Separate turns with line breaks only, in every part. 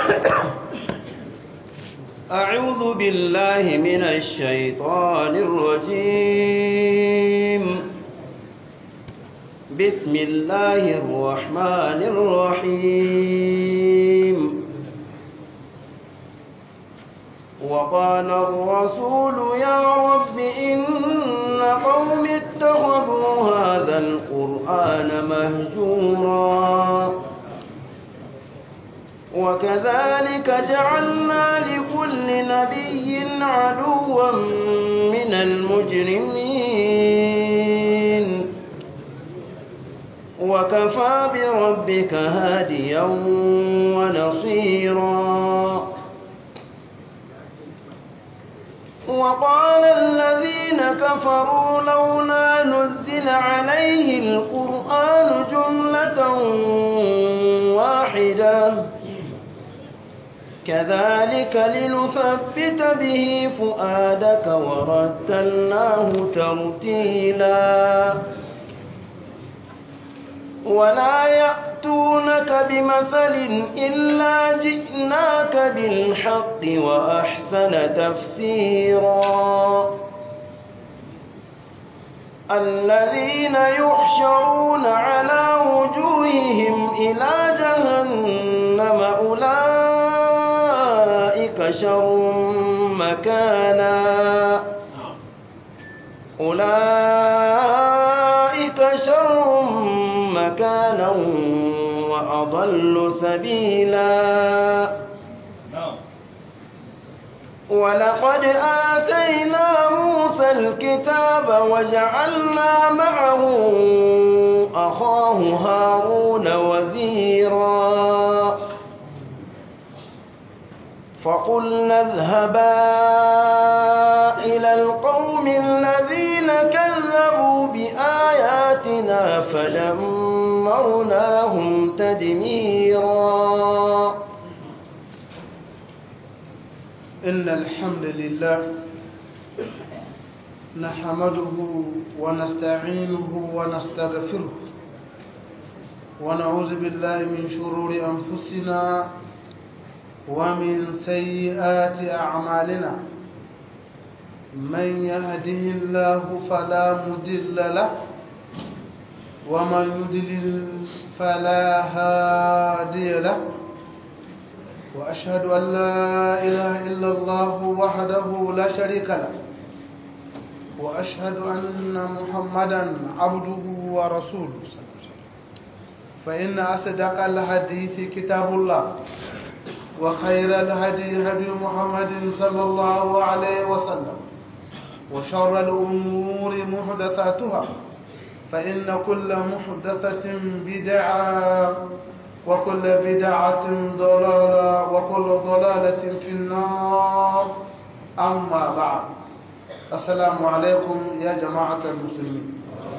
أعوذ بالله من الشيطان الرجيم بسم الله الرحمن الرحيم وقال الرسول يا رب إن قوم اتخذوا هذا القرآن مهجورا وكذلك جعلنا لكل نبي عدوا من المجرمين وكفى بربك هاديا ونصيرا وقال الذين كفروا لولا نزل عليه القرآن جملة واحدة كذلك لنثبت به فؤادك ورتلناه ترتيلا ولا يأتونك بمثل إلا جئناك بالحق وأحسن تفسيرا الذين يحشرون على وجوههم إلى جهنم أولئك شر مكانا أولئك شر مكانا وأضل سبيلا ولقد آتينا موسى الكتاب وجعلنا معه أخاه هارون وزيرا فقلنا اذهبا إلى القوم الذين كذبوا بآياتنا فدمرناهم تدميرا
إن الحمد لله نحمده ونستعينه ونستغفره ونعوذ بالله من شرور أنفسنا ومن سيئات أعمالنا من يهده الله فلا مضل له ومن يضلل فلا هادي له وأشهد أن لا إله إلا الله وحده لا شريك له وأشهد أن محمدا عبده ورسوله فإن أصدق الحديث كتاب الله وخير الهدي هدي محمد صلى الله عليه وسلم وشر الأمور محدثاتها فإن كل محدثة بدعة وكل بدعة ضلالة وكل ضلالة في النار أما بعد السلام عليكم يا جماعة المسلمين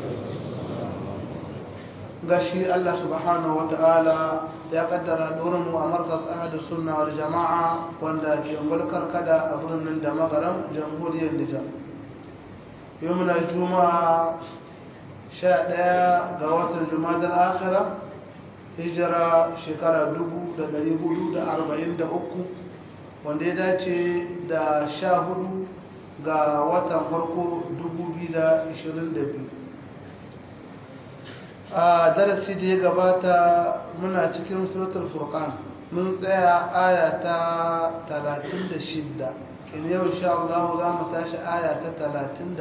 gashi Allah subhanahu wa ta'ala ya kaddara mu a markas ahadu sunna wal jama'a wanda ke mulkar kada a birnin da magaram jamhuriyar Nijar yau muna juma'a sha ɗaya ga watan jumadar akhira hijira shekara dubu da ɗari hudu da arba'in da uku wanda ya dace da sha hudu ga watan farko dubu biyu da ishirin da biyu a darasi da ya gabata muna cikin suratul furqan mun tsaya aya ta 36 kin yau insha Allah za mu tashi aya ta 37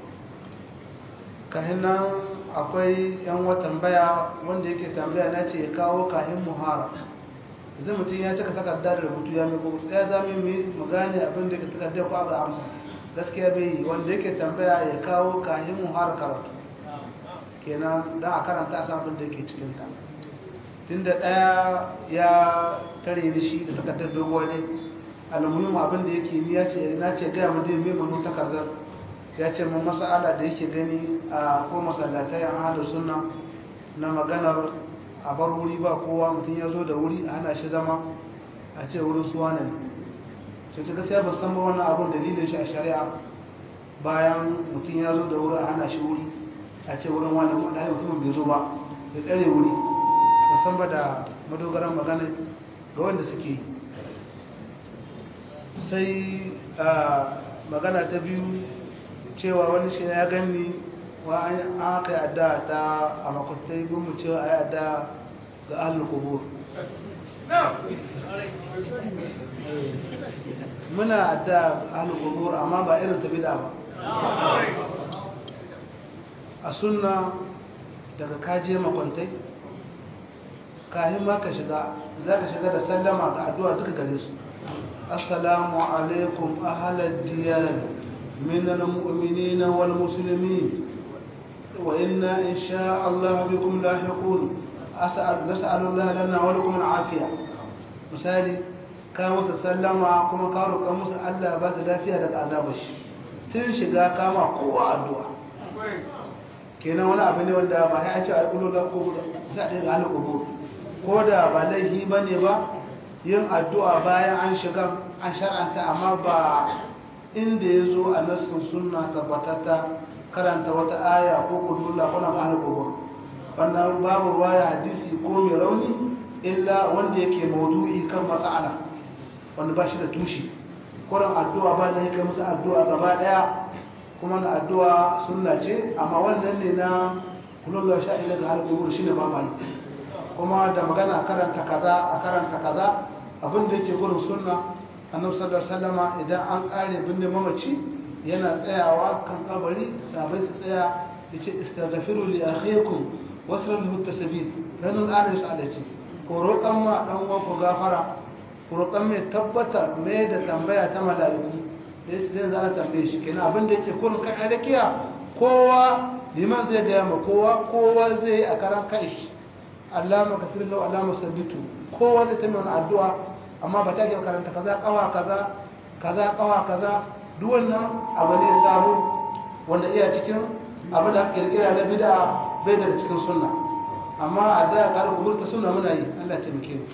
kahin nan akwai yan watan baya wanda yake tambaya na ce ya kawo kahin muhara zai mutum ya cika takardar rubutu ya mai kogo tsaya za mu yi mu gane abin da yake takardar ko abu amsa gaskiya bai yi wanda yake tambaya ya kawo kahin muhara karatu kenan don a karanta a samun da ke cikinta tun da ɗaya ya tare ni shi da takardar dogon ne almuhim abin da yake ni ya ce na ce gaya mu dai mai manu takardar ya ce mun masala da yake gani a ko masallatai an hada sunna na maganar a bar wuri ba kowa mutum ya zo da wuri a hana shi zama a ce wurin suwa ne sai ta gaskiya ba san ba wannan abin dalilin shi a shari'a bayan mutum ya zo da wuri a hana shi wuri a ce wurin wani wadanda mutumin bai zo ba ya tsare wuri musamman da madogaran magana ga wanda suke yi sai magana ta biyu cewa wani shi ya gani wa an aka yi adda ta a makwatai mu cewa a yi adda ga ahalin kubur muna adda ahalin kubur amma ba irin ta bida ba a sunna daga kaje makwantai kahin ma ka shiga za ka shiga da sallama ga addu'a duka gare su assalamu alaikum ahalar diyar minan mu'minina wal musulmi wa inna insha Allah bikum lahiqun as'al nas'alullah lana wa lakum al'afiya misali ka musu sallama kuma ka roƙa musu Allah ba su lafiya daga azabar shi tun shiga kama kowa addu'a kenan wani abu ne wanda ba ya ce a ƙulu da ƙulu za a ɗaya ga ƙulu ko da ba laifi ba ne ba yin addu'a bayan an shiga an shar'anta amma ba inda ya zo a nassin sunna tabbatata karanta wata aya ko ƙulula ko na ba ƙulu wannan babu ruwaya hadisi ko mai rauni illa wanda yake maudu'i kan matsala wanda ba shi da tushe kuran addu'a ba da yake musu addu'a gaba daya kuma na addu'a sunna ce amma wannan ne na kullu sha ila ga halqubur shine ba mai kuma da magana a karanta kaza a karanta kaza abin da yake gurin sunna annabi sallallahu alaihi wasallama idan an kare binne mamaci yana tsayawa kan kabari sabai su tsaya yace istaghfiru li akhikum wasra lahu tasbih dan an yi sa'alaci ko roƙan ma dan uwan ku gafara ko roƙan mai tabbatar mai da tambaya ta malaiku da yake zai zana tambaye shi kenan abin da yake kullum kan alakiya kowa liman zai gaya ma kowa kowa zai a karan kai shi Allah maka fi lau Allah musabbitu kowa zai tambaye wani addu'a amma ba ta ke karanta kaza kawa kaza kaza kawa kaza duk wannan abu ne sabo wanda iya cikin abin da kirkira na bid'a bai da cikin sunna amma a da ka rubuta sunna muna yi Allah ya taimake mu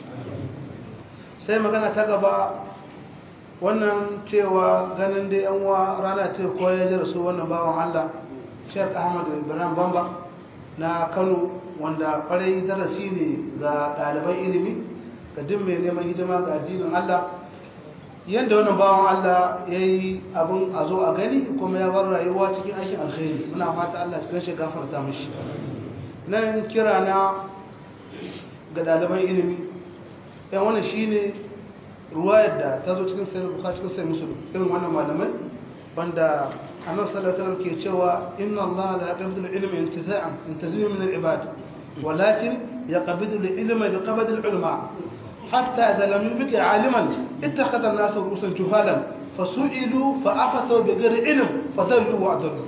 sai magana ta gaba wannan cewa ganin da yan uwa rana ce ko ya ji rasu wannan bawan Allah Sheikh Ahmad Ibrahim Bamba na Kano wanda kwarai darasi ne ga ɗaliban ilimi ga duk mai neman hidima ga addinin Allah yadda wannan bawan Allah ya yi abin a zo a gani kuma ya bar rayuwa cikin aikin alkhairi muna fata Allah cikin shi gafarta mashi nan kira na ga ɗaliban ilimi yan wannan shine ruwayar da ta zo cikin sayar buka cikin sayar musulun irin wannan malamai banda annabi sallallahu alaihi wasallam ke cewa inna Allah la yaqbidu al-ilma intiza'an intazimu min al-ibad walakin yaqbidu al-ilma bi qabd al-ulama hatta idha lam yubqi 'aliman ittakhadha an-nasu ru'usan juhalan fasu'ilu fa'afatu bi ghairi ilm fadallu wa adallu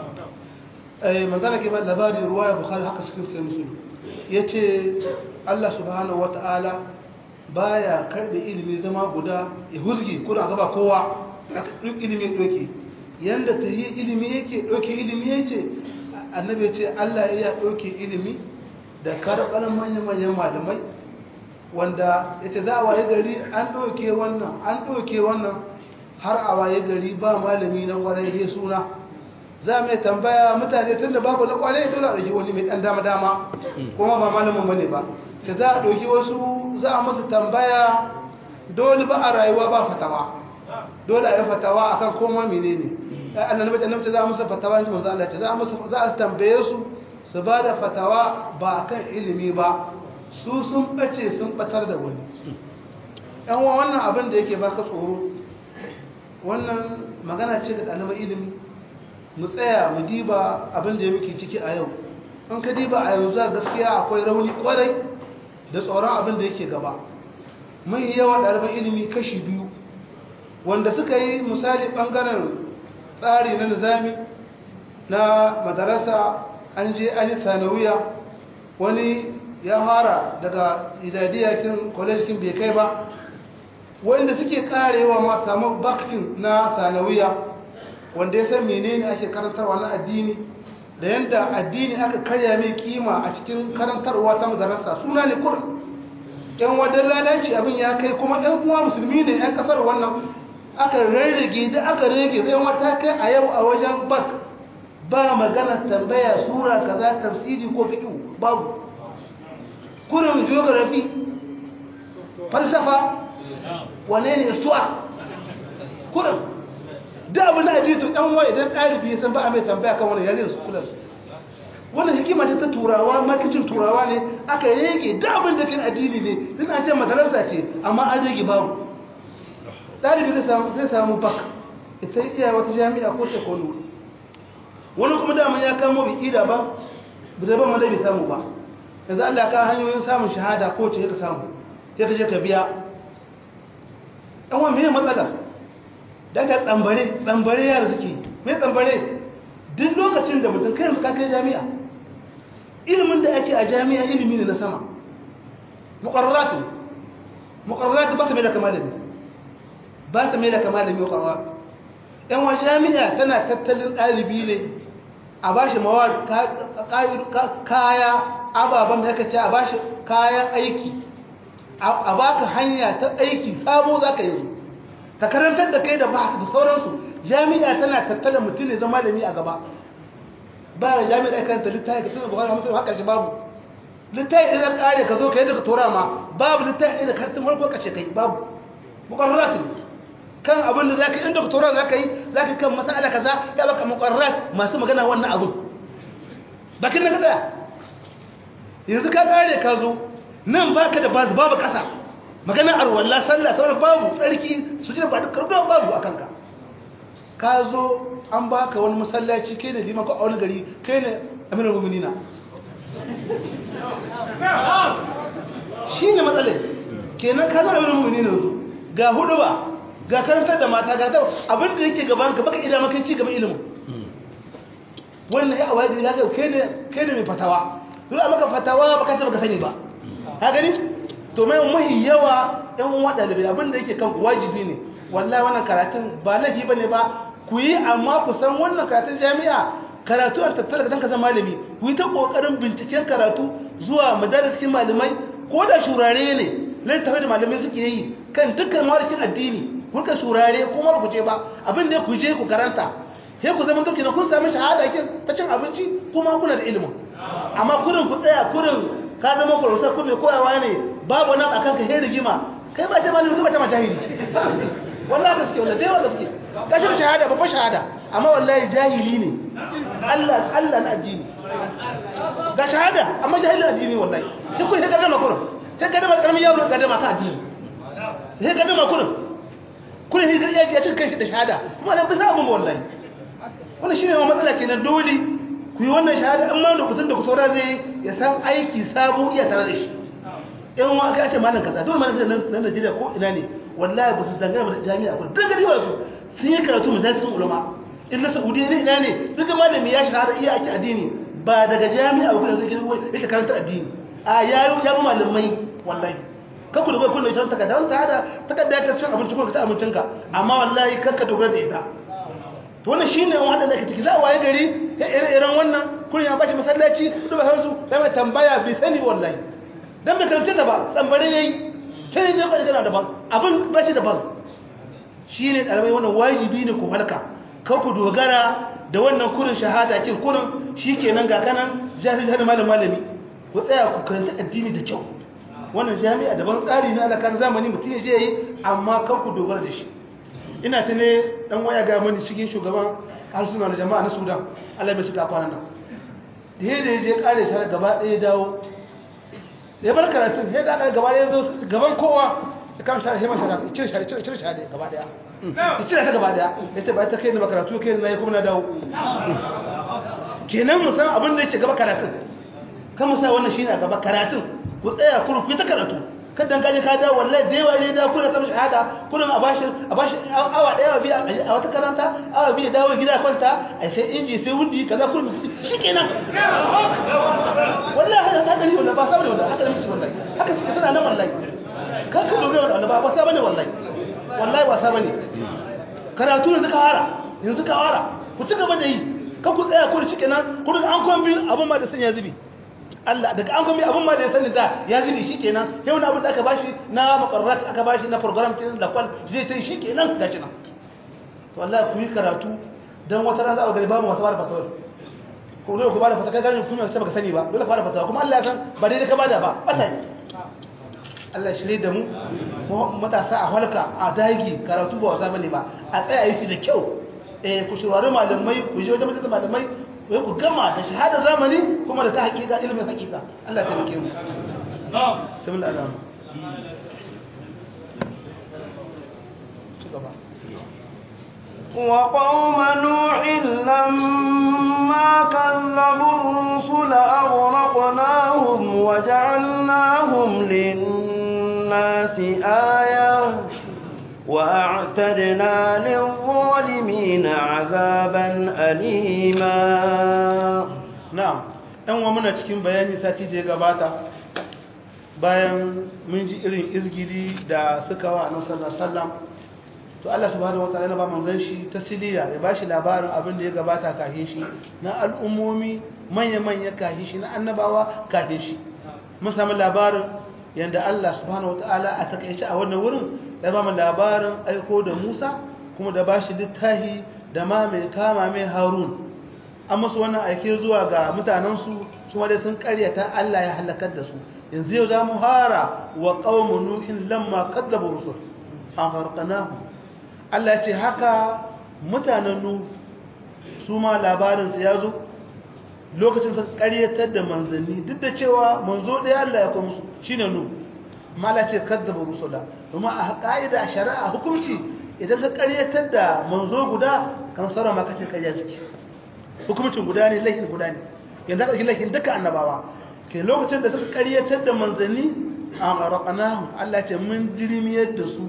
eh manzala ke ba labari ruwaya bukhari haka cikin sayar musulun yace Allah subhanahu wa ta'ala baya karbe ilimi zama guda ya huzgi kuna gaba kowa duk ilimi doke yanda ta yi ilimi yake doke ilimi yake annabi ce Allah ya doke ilimi da karɓar manyan-manyan malamai wanda ita za a waye gari an doke wannan an doke wannan har a waye gari ba malami na kwarai ya suna za mai tambaya mutane tun da babu na kwarai dole a ɗauki wani mai ɗan dama-dama kuma ba malamin bane ba ta za a ɗauki wasu za a masu tambaya dole ba a rayuwa ba fatawa dole a yi fatawa akan koma mene ne annabi annabi za a musu fatawa ne manzo Allah za a musu za a tambaye su su ba da fatawa ba akan ilimi ba su sun bace sun batar da wani yan wa wannan abin da yake baka tsoro wannan magana ce da ɗaliban ilimi mu tsaya mu diba abin da ya muke ciki a yau in ka diba a yanzu gaskiya akwai rauni kwarai da tsoron abin da yake gaba mai yawan ɗaliban ilimi kashi biyu wanda suka yi misali ɓangaren tsari na nizami na madarasa an je an yi sanawiya wani ya fara daga idadiyakin kwalejkin bai kai ba wanda suke karewa ma samu baktin na sanawiya wanda ya san menene ake karantarwa na addini da yadda addini aka karya mai kima a cikin karantarwa ta madarasa suna ne kurin yan wadan lalaci abin ya kai kuma ɗan uwa musulmi ne yan kasar wannan aka rarrage da aka rage zai wata kai a yau a wajen bak ba magana tambaya sura kaza tafsiri ko fiqh babu kurin geography falsafa wane ne su'a kurin da abu na addini to dan wani idan ɗalibi ya san ba a mai tambaya kan wannan ya zai su kula su wannan hikima ce ta turawa makicin turawa ne aka rege da abin da kan addini ne din an ce madarasa ce amma an rege babu ɗalibi zai samu zai samu bak ita iya wata jami'a ko sai kono wani kuma daman ya kamo bi ida ba da ban wanda bai samu ba yanzu Allah ka hanyoyin samun shahada ko ce ka samu sai ka je ka biya ɗan wani mene matsala daga tsambare tsambare yara suke mai tsambare duk lokacin da mutum kai ka kai jami'a ilimin da ake a jami'a ilimi ne na sama muqarraratu muqarraratu ba ta mai da kamalami ba ta mai da kamalami muqarraratu yan wa jami'a tana tattalin ɗalibi ne a ba shi mawar kaya ababen da yaka ce a ba shi kayan aiki a baka hanya ta aiki sabo za ka yanzu ta karantar da kai da ba da sauransu jami'a tana tattala mutum ne zama da mi a gaba ba ya jami'a kan ta littafi ka tuna bukari hamsin haka shi babu littafi ɗaya ƙare ka zo ka yi daga tora ma babu littafi ɗaya da kartin farko ka ce kai babu mukarratu kan abin da za ka yi inda doktora za ka yi za ka kan matsala kaza ya baka mukarrat masu magana wannan abin bakin na kaza yanzu ka kare ka zo nan baka da bazu babu kasa magana arwallah sallah ta wani babu tsarki su ji ba dukkan babu a kanka ka zo an baka wani masallaci kai ne liman ko a wani gari kai ne aminar muminina shi ne matsalai kenan ka zama aminar muminina yanzu ga hudu ba ga karantar da mata ga dawo abin da yake gaban ka baka idan maka ci gaban ilimin wannan ya awai da ya kai ne kai ne mai fatawa duk a maka fatawa baka ta baka sani ba ka gani to mai muhi yawa ɗan uwa ɗalibai abin da yake kan wajibi ne wallahi wannan karatun ba laifi bane ba ku yi amma ku san wannan karatun jami'a karatu a tattara ka zama malami ku yi ta kokarin binciken karatu zuwa madarasin malamai ko da shurare ne na tafi da malamai suke yi kan dukkan mawarikin addini kuka shurare ko ma ku je ba abin da ku je ku karanta sai ku zama toki na kun sami shahada kin ta cin abinci kuma kuna da ilimin amma kurin ku tsaya kurin ka zama kurusar ku mai koyawa ne babu nan akan ka heri rigima kai ba ta malami ba ta ma jahili wallahi gaske wallahi dai gaske kashin shahada babban shahada amma wallahi jahili ne Allah Allah na addini ga shahada amma jahilin addini wallahi sai ku sai gadama kurin sai gadama karamin yaro gadama ka addini sai gadama kurin kuna shi ya ya cika kanshi da shahada kuma nan bisa abin wallahi wannan shine ma matsala kenan dole ku yi wannan shahada amma da kutun da kutora zai ya san aiki sabo iya tare da shi in wa aka ce malam kaza dole malam nan nan Najeriya ko ina ne wallahi ba su dangana da jami'a ko dan gari ba su sun yi karatu majalisun ulama in na Saudiya ne ina ne duk malami ya shahara iya ake addini ba daga jami'a ba kuma zai yake karanta addini a yayo ya malamai wallahi kakku da kullum ita takarda wanda hada takarda ta cin abinci ko ta abincinka amma wallahi kakka dogara da ita to wannan shine wanda da kake za a waye gari ya ire-iren wannan kullum ya bashi masallaci duk ba su da mai tambaya bai sani wallahi dan bai karanta da ba tsambare yayi sai je ka gana da ba abin bashi da ba shine dalibai wannan wajibi ne ku halka kakku dogara da wannan kurin shahada kin kurin shikenan ga kanan jahil jahil malam malami ku tsaya ku karanta addini da kyau wannan jami'a daban tsari na alakan zamani mutum ya je yi amma kan ku dogara da shi ina ta ne dan waya ga mani cikin shugaban harsuna na jama'a na sudan allah mai shiga kwanan nan da yadda ya je kare shi gaba ɗaya dawo da ya bar karatun yadda aka gaba ɗaya zo gaban kowa ya kama shahada heman shahada cire shahada cire cire shahada gaba ɗaya ya cire ta gaba ɗaya ya ce ba ta kai ni ba karatu kai ni na yi kuma na dawo kenan mu san abin da yake gaba karatun kan mu sa wannan shine a gaba karatun ku tsaya kurun ku ta karatu kan dan gaje ka da wallahi da yawa ne da kuna samun shahada kullum a bashi a bashi awa daya biya a wata karanta awa biya dawo gida kwanta ai sai inji sai wundi kaza kullum shikenan wallahi haka haka ne wallahi ba sabane wallahi haka ne mutum wallahi haka suka tana nan wallahi kan ka dogara wallahi ba ba sabane wallahi wallahi ba sabane karatu ne suka hara yanzu ka hara ku ci gaba da yi kan ku tsaya ku shikenan ku daga an kwan biyu abun ma da sanya zubi Allah daga an kuma abin ma da ya sani da ya zubi shi kenan yau na abin da aka bashi na makarrat aka bashi na program din da kwal zai ta shi kenan gashi nan to Allah ku yi karatu dan wata rana za a gari babu masu bada fatawa ko dole ku bada fatawa kai garin kuma sai baka sani ba dole ka bada fatawa kuma Allah ya san ba dai ka bada ba bata Allah shirye da mu matasa a halka a dagi karatu ba wasa bane ba a tsaya yi da kyau eh ku shirwari malamai ku je wajen majalisar malamai ku ku gama da shahada zamani kuma da ta hakika ilimin hakika Allah ya taimake mu bismillah Allah ci gaba
وقوم نوح لما كذبوا الرسل أغرقناهم وجعلناهم للناس آية وأعتدنا للظالمين عذابا أليما
na'am ɗan wa muna cikin bayani sati da ya gabata bayan mun ji irin izgiri da suka wa annabi sallallahu alaihi wasallam to Allah subhanahu wataala yana ba manzon shi tasliya ya bashi labarin abin da ya gabata kafin shi na al'ummomi manya manya kafin shi na annabawa kafin shi mun samu labarin yanda Allah subhanahu wataala a takaice a wannan wurin ya ba mu labarin aiko da Musa kuma da bashi littahi da ma mai kama mai Harun an musu wannan aike zuwa ga mutanensu su dai sun karyata Allah ya halakar da su yanzu yau za mu hara wa qaumun nuhin lamma kadzabu rusul an farqanahu Allah ce haka mutanen nu su ma labarin su ya zo lokacin da karyatar da manzanni duk da cewa manzo ɗaya Allah ya kuma musu shine nu amma Allah ce kadzabu rusula kuma a ka'ida a shari'a hukunci idan ka karyatar da manzo guda kan sauran ma kace karya suke hukumcin guda ne laifin guda ne yanzu aka ɗauki laifin duka annabawa ke lokacin da suka ƙaryatar da manzanni a ƙaraƙanahun Allah ce mun jirimiyar da su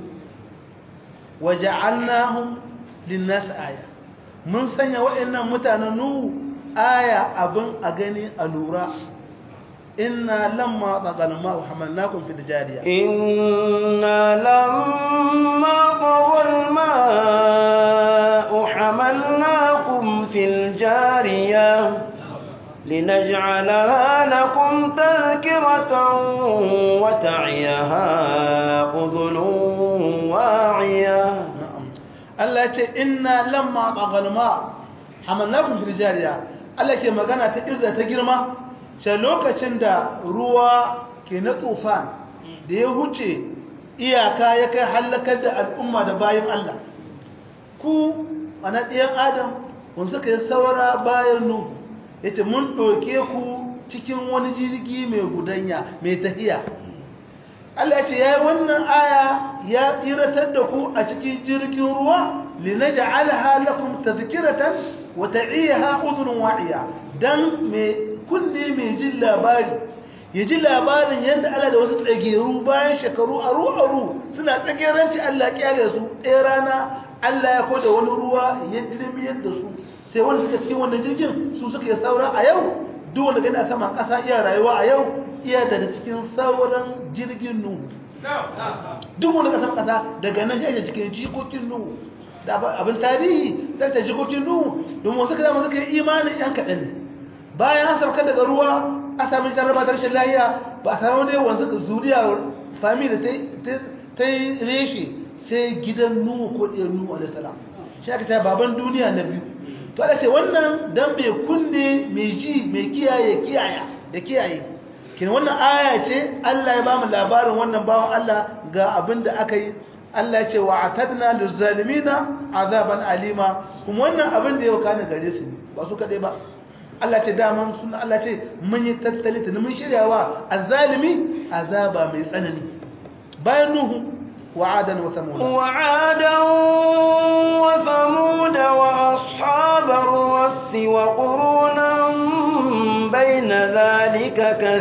waje annahun linnas aya mun sanya waɗannan mutanen nuhu aya abin a gani a lura inna lamma tsagalma wa hamalnakum fi jariya
إنا لما طغى الماء حملناكم في الجارية لنجعلها لكم تذكرة وتعيها أذن واعية
na'am Allah ya ce inna lamma taghalma hamalnakum fil jariya Allah ke magana ta irza ta girma ce lokacin da ruwa ke na tufan da ya huce iyaka ya kai halakar da al'umma da bayan Allah ku ana ɗiyan adam wanda suka yi saura bayan nu yace mun ɗauke ku cikin wani jirgi mai gudanya mai tafiya Allah ce ya yi wannan aya ya tsiratar da ku a cikin jirgin ruwa linaj'alha lakum tadhkiratan wa ta'iyaha udhun wa'iya dan me kunne mai jin labari ya ji labarin yadda Allah da wasu tsageru bayan shekaru aru aru suna tsageranci Allah kyale su ɗaya rana Allah ya koda wani ruwa ya dirmiyar da su sai wanda suka cikin wannan jirgin su suka yi saura a yau duk wanda gani a saman ƙasa iya rayuwa a yau iya daga cikin sauran jirgin nuhu duk wanda ka saman ƙasa daga nan ya cikin jikokin nuhu da abin tarihi da ta jikokin nuhu domin wasu kada suka yi imanin yan kaɗan ne bayan an sauka daga ruwa a sami jarraba ta rashin lahiya ba a samu dai wanzu ka zuriya fami da ta yi reshe sai gidan nuhu ko ɗiyar nuhu alaihi salam shi aka ta baban duniya na biyu to ana ce wannan dan mai kunne mai ji mai kiyaye kiyaya ya kiyaye kin wannan aya ce Allah ya ba mu labarin wannan bawan Allah ga abin da aka yi Allah ya ce wa atadna lizalimina azaban alima kuma wannan abin da ya kana gare su ne ba su kadai ba Allah ce daman suna Allah ce mun yi tattali ta mun shiryawa azzalimi azaba mai tsanani bayan nuhu وعادا وثمود
وعادا وثمود وأصحاب الرس وقرونا بين ذلك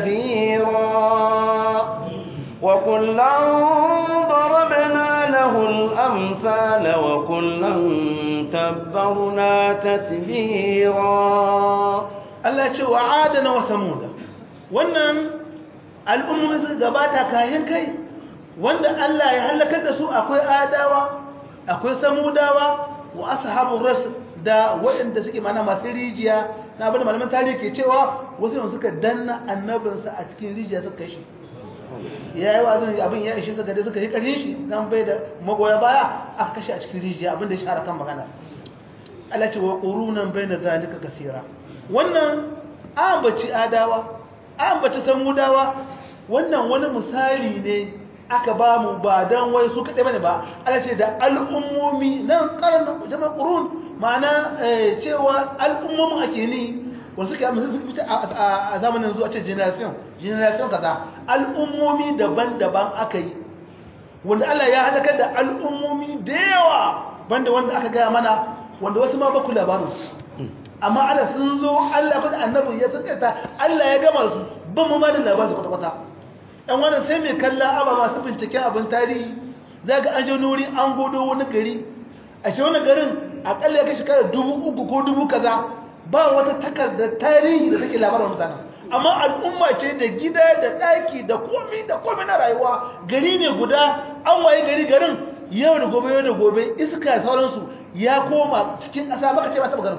كثيرا وكلا ضربنا له الأمثال وكلا تبرنا تتبيرا
Allah ce wa adana wa samuda wannan al'ummomin su gabata kayan kai wanda Allah ya halakar da su akwai adawa akwai samudawa wa ashabur ras da waɗanda suke mana masu rijiya na abin da malaman tarihi ke cewa wasu ne suka danna annabinsa a cikin rijiya suka kashi ya yi wazin abin ya ishe suka da suka yi ƙarshen shi dan bai da magoya baya aka kashe a cikin rijiya abin da ya shahara kan magana Allah ce wa qurunan bayna zalika kaseera wannan ambaci adawa ambaci samudawa wannan wani misali ne aka ba mu ba don wai su kaɗai bane ba ana ce da al'ummomi nan ƙarar jama'a ƙurun ma'ana cewa al'ummomin ake ni wanda suke amma sun fita a zamanin zuwa ce generation generation kaza al'ummomi daban-daban aka yi wanda Allah ya halakar da al'ummomi da yawa banda wanda aka gaya mana wanda wasu ma baku labarin amma Allah sun zo Allah kuma annabi ya tsakaita Allah ya gama su ban mu ma da labarin kwata-kwata ɗan wannan sai mai kalla aba masu binciken abin tarihi za ga an je nuri an godo wani gari a shi wani garin akalla ya kai shekarar dubu uku ko dubu kaza ba wata takardar tarihi da take labarin mutanen amma al'umma ce da gida da ɗaki da komi da komi na rayuwa gari ne guda an waye gari garin yau da gobe yau da gobe iska sauransu ya koma cikin ƙasa baka ce ba taɓa garin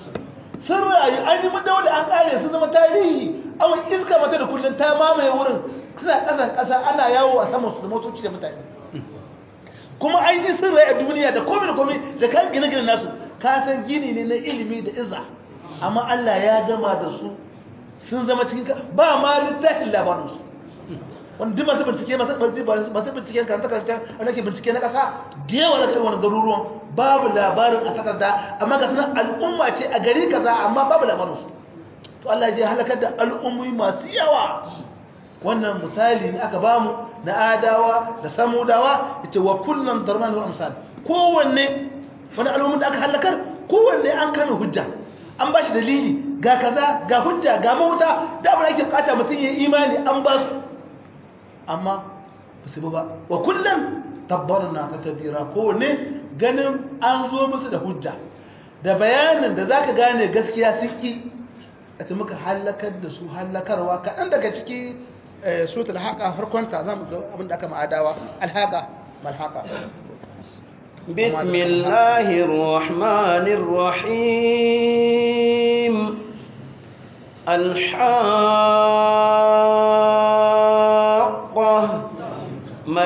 sun rayu an yi mun dawo da an ƙare sun zama tarihi amma iska mata da kullum ta mamaye wurin suna ƙasan ƙasa ana yawo a saman su da motoci da mutane kuma an yi sun rayu a duniya da komi da komi da kan gine-gine nasu ka san gini ne na ilimi da izza amma Allah ya gama da su sun zama cikin ba ma littafin labarinsu wanda duk masu bincike masu binciken karanta karanta wanda ke bincike na ƙasa da yawa na kai wani garuruwan babu labarin a takarda amma ga sunan al'umma ce a gari kaza amma babu labarinsu to Allah ya halakar da al'ummi masu yawa wannan misali ne aka bamu na adawa da samudawa yace wa kullum darman wal amsal kowanne wani al'ummin da aka halakar kowanne an kame hujja an ba shi dalili ga kaza ga hujja ga mauta da abin ake bukata mutum ya imani an ba su amma ba su ba wa kullum tabbarna ta tabira kowane ganin an zo musu da hujja da bayanin da zaka gane gaskiya sun ki a ta muka halakar da su halakarwa kaɗan daga ciki suratul haqa farkonta za mu ga abin da aka ma'adawa alhaqa malhaqa
بسم الله الرحمن الرحيم الحاقة ما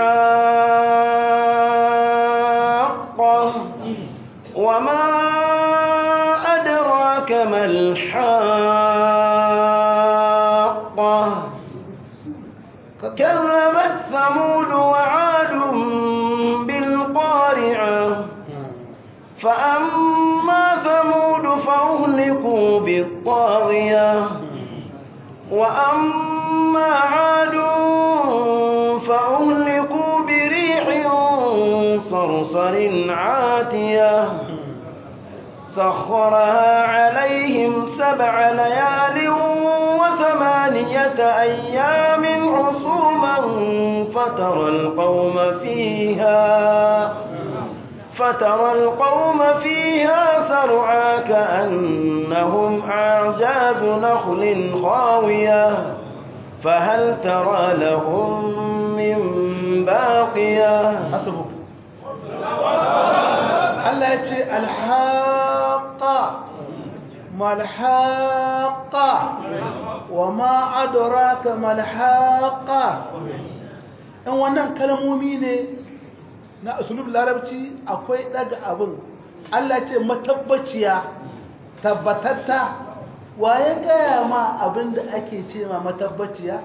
الحاقة وما أدراك ما الحاقة كذبت ثمود وعاد بالقارعة فأما ثمود فأهلكوا بالطاغية وأما عاد فأهلكوا بريح صرصر عاتية سخرها عليهم سبع ليال وثمانية أيام حصوما فترى القوم فيها فترى القوم فيها سرعا كأنهم أعجاز نخل خاوية فهل ترى لهم من باقية
hasbuk Allah ya ce alhaqa malhaqa wa ma adraka malhaqa dan wannan kalmomi ne na usulul larabci akwai daga abin Allah ce matabbaciya tabbatatta waye gaya ma abin da ake ce ma matabbaciya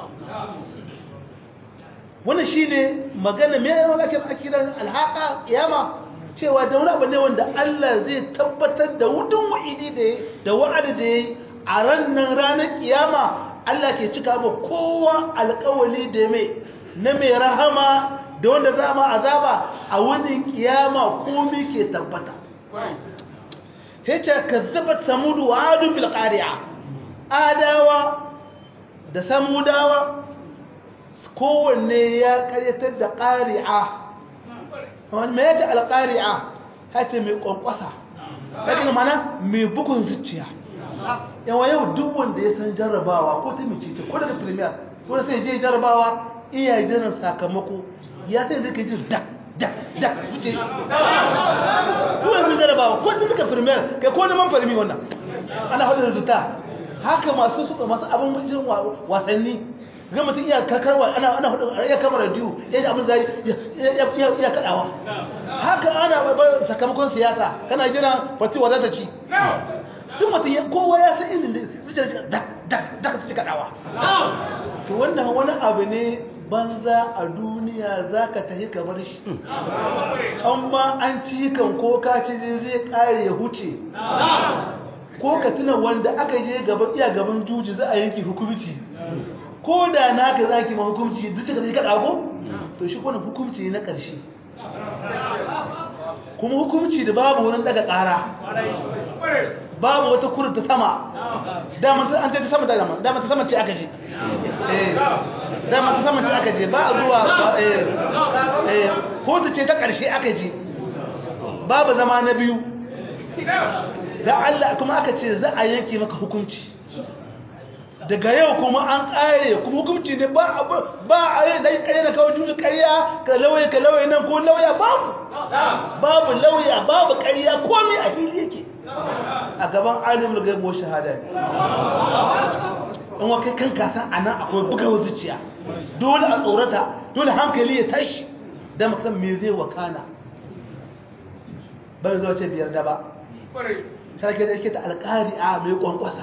wannan shine magana me yayin ake akidan alhaqa kiyama cewa da wani abu ne wanda Allah zai tabbatar da wudun wa'idi da da wa'adi da yayi a ranar ranar kiyama Allah ke cika ba kowa alƙawali da mai na mai rahama da wanda za ma azaba a wani kiyama komai ke tabbata yace kazzabat samud wa adu bil qari'a adawa da samudawa kowanne ya karyatar da ƙari'a wani mai yaji alƙari'a hata mai ƙwanƙwasa yakin mana mai bugun zuciya yawa yau duk wanda ya san jarrabawa ko ta mace ce ko daga premier ko sai je jarrabawa iya jiran sakamako ya sai zai kai jin dak dak dak zuce ko yanzu jarrabawa ko ta suka premier kai ko neman farmi wannan ana hada resulta haka masu suka masu abin jin wasanni ga mutum iya kakarwa ana ana hudu iya kamar radio ya ji abin zai ya ya kadawa haka ana bar sakamakon siyasa kana jira party wa za ta ci duk mutum ya kowa ya san irin zuciyar da da da ta ci kadawa to wannan wani abu ne banza a duniya za ka tafi kamar shi an ma an ci kan ko ka ci zai kare ya huce ko ka tuna wanda aka je gaban iya gaban juji za a yanki hukumci ko da naka zaki ma hukumci duk ka zai kada ko to shi kuma hukumci ne na ƙarshe kuma hukumci da babu wurin daga ƙara babu wata kurin ta sama dama an ce ta sama dama dama ta sama ce aka je dama ta sama ce aka je ba a zuwa ko ta ce ta ƙarshe aka je babu zama na biyu da Allah kuma aka ce za a yanke maka hukunci daga yau kuma an ƙare kuma hukunci ne ba ba a yi da ƙarya na kawo juji ƙarya ka lauya ka lauya nan ko lauya babu babu lauya babu ƙarya komai a hili yake a gaban alimul gaibo shahada ne in wa kai kan kasan a nan akwai bugawar zuciya dole a tsorata dole hankali ya tashi da makasan me zai wakana bai zuwa ce biyar da ba sarki da yake da alƙari a mai kwankwasa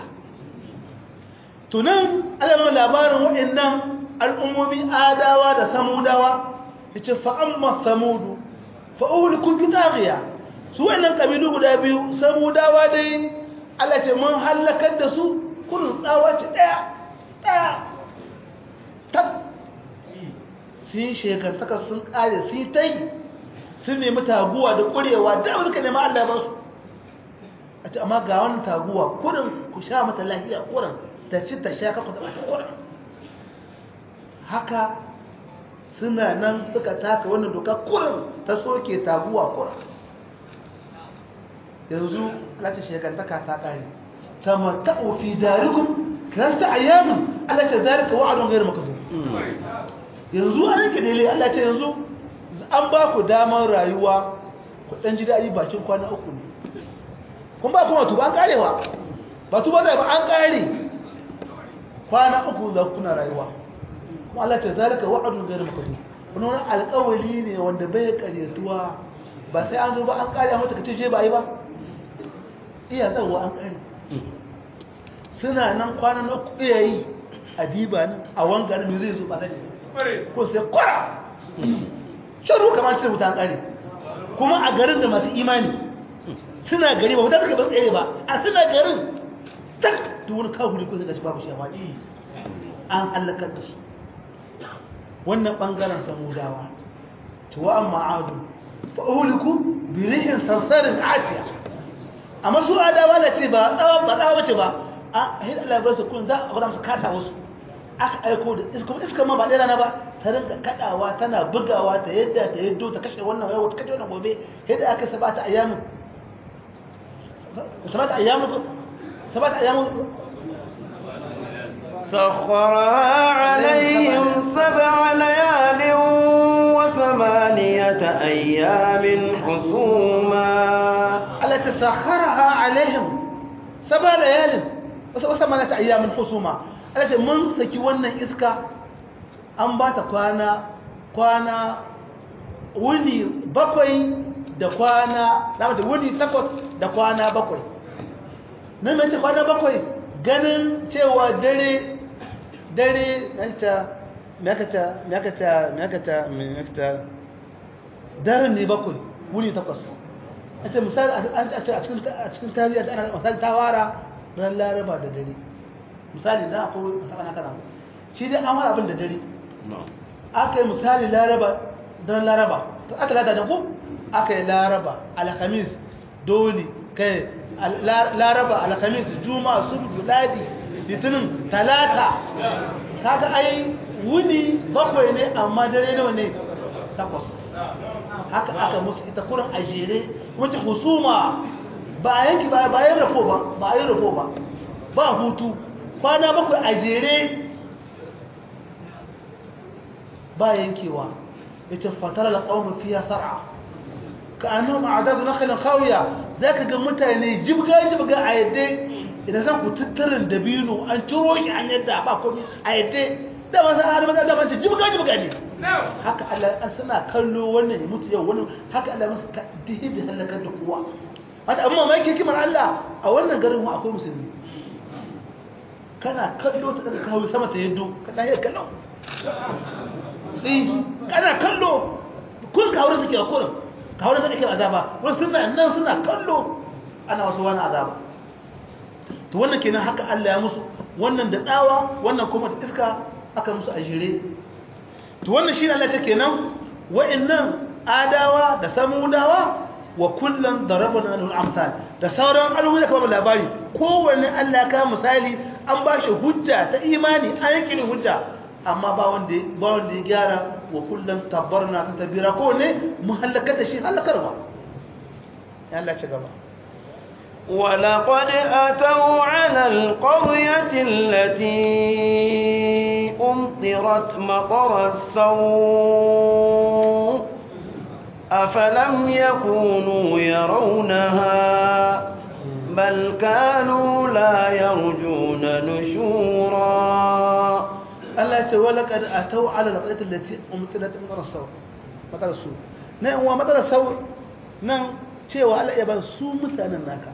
tunan alamun labarin waɗannan al'ummomi adawa da samudawa ya ce fa'amma samudu fa'uhulikun bitariya su wannan ƙabilu guda biyu samudawa dai Allah ce mun hallakar da su kurin tsawa ce ɗaya ɗaya tak sun shekantaka sun ƙare su ta yi sun nemi taguwa da ƙurewa da suka nemi Allah ba su a ce amma ga wani taguwa kurin ku sha mata lafiya kurin ta ci ta sha kaku da mata kurin haka suna nan suka taka wannan doka kurin ta soke taguwa kurin yanzu lati shekantaka ta kare ta mata'u fi darikum kirasta ayyamin Allah ta zarika wa'adun gairu makazin yanzu an yanke daidai Allah ce yanzu an ba ku damar rayuwa ku ɗan ji daɗi bakin kwana uku ne kun ba kuma tuba an karewa ba tuba zai ba an kare kwana uku za kuna rayuwa kuma Allah ce zalika wa'adun gairu makazin wani wani alƙawari ne wanda bai karyatuwa ba sai an zo ba an kare a mata kace je ba yi ba iya zarwa an kare suna nan kwanan uku iya yi a diba nan a wangarin mai zai zo ba zai ko sai kwara sharu kamar cikin wuta an kare kuma a garin da masu imani suna gari ba wuta suka ba tsere ba a suna garin tak da wani kafuri ko suka ci babu shi an halakar da su wannan bangaren samudawa tuwa an ma'adu fa'uliku birihin sarsarin atiya amma su adawa na ce ba tsawa ba tsawa bace ba a hin Allah bar su kun za a gwada musu kasa wasu aka aiko da iska iska ma ba ɗaya rana ba ta rinka kadawa tana bugawa ta yadda ta yaddo ta kashe wannan yau ta kashe wannan gobe yadda aka sabata ayyamin sabata ayyamin sabata ayyamin
سخرها عليهم سبع ليال وثمانية أيام حسوما
التي سخرها عليهم سبع ليال وثمانية أيام حسوما التي من سكي wannan iska an ba ta kwana kwana wuni bakwai da kwana da wuni takwas da kwana bakwai nan mace kwana bakwai ganin cewa dare dare nakata nakata nakata nakata nakata daren ne bakwai wuni takwas ita misali a cikin tarihi ana misali ta wara ran laraba da dare misali za a kowa masaka na kana shi dai an wara abin da dare aka yi misali laraba don laraba aka lata da ku aka yi laraba alhamis doli kai laraba alhamis juma'a subdu ladi litinin talata kaga ai wuni bakwai ne amma dare nawa ne takwas haka aka musu ita kurin a jere wata husuma ba a yanki ba ba yin rafo ba ba a yi rafo ba ba hutu kwana bakwai a jere ba yankewa ita fatara da ƙaunar fiya sar'a ka annu ma'adadu na kalin kawiya za ka ga mutane jibga-jibga a yadda idan zan ku tattarin dabino an ciro shi an yadda ba komi a yadda da masu hannun da mace jibga-jibga ne haka Allah an suna kallo wannan ya mutu yau wannan haka Allah masu dihi da halakar da kowa wata amma mai kimar Allah a wannan garin wa akwai musulmi kana kallo ta daga kawo sama ta yaddo ka ɗaya kallo eh kana kallo kun kawo suke a kurin kawo da suke azaba wani suna nan suna kallo ana wasu wani azaba to wannan kenan haka Allah ya musu wannan da tsawa wannan kuma da iska aka musu a jere to wannan shi Allah ta kenan wa'annan adawa da samudawa wa kullum darabana lahu amsal da sauran al'umma da kuma labari kowanne Allah ya kawo misali an ba shi hujja ta imani an yake hujja amma ba wanda ba wanda ya gyara wa kullum tabbarna ta tabira kowanne mun halaka da shi halakarwa ya Allah ci gaba
ولقد أتوا على القرية التي أمطرت مطر السوء أفلم يكونوا يرونها بل كانوا لا يرجون نشورا
Allah ya ce wala kad atau ala alqaryati allati umtilat min rasul matar su nan wa matar sau nan cewa Allah ya ba su mutanen naka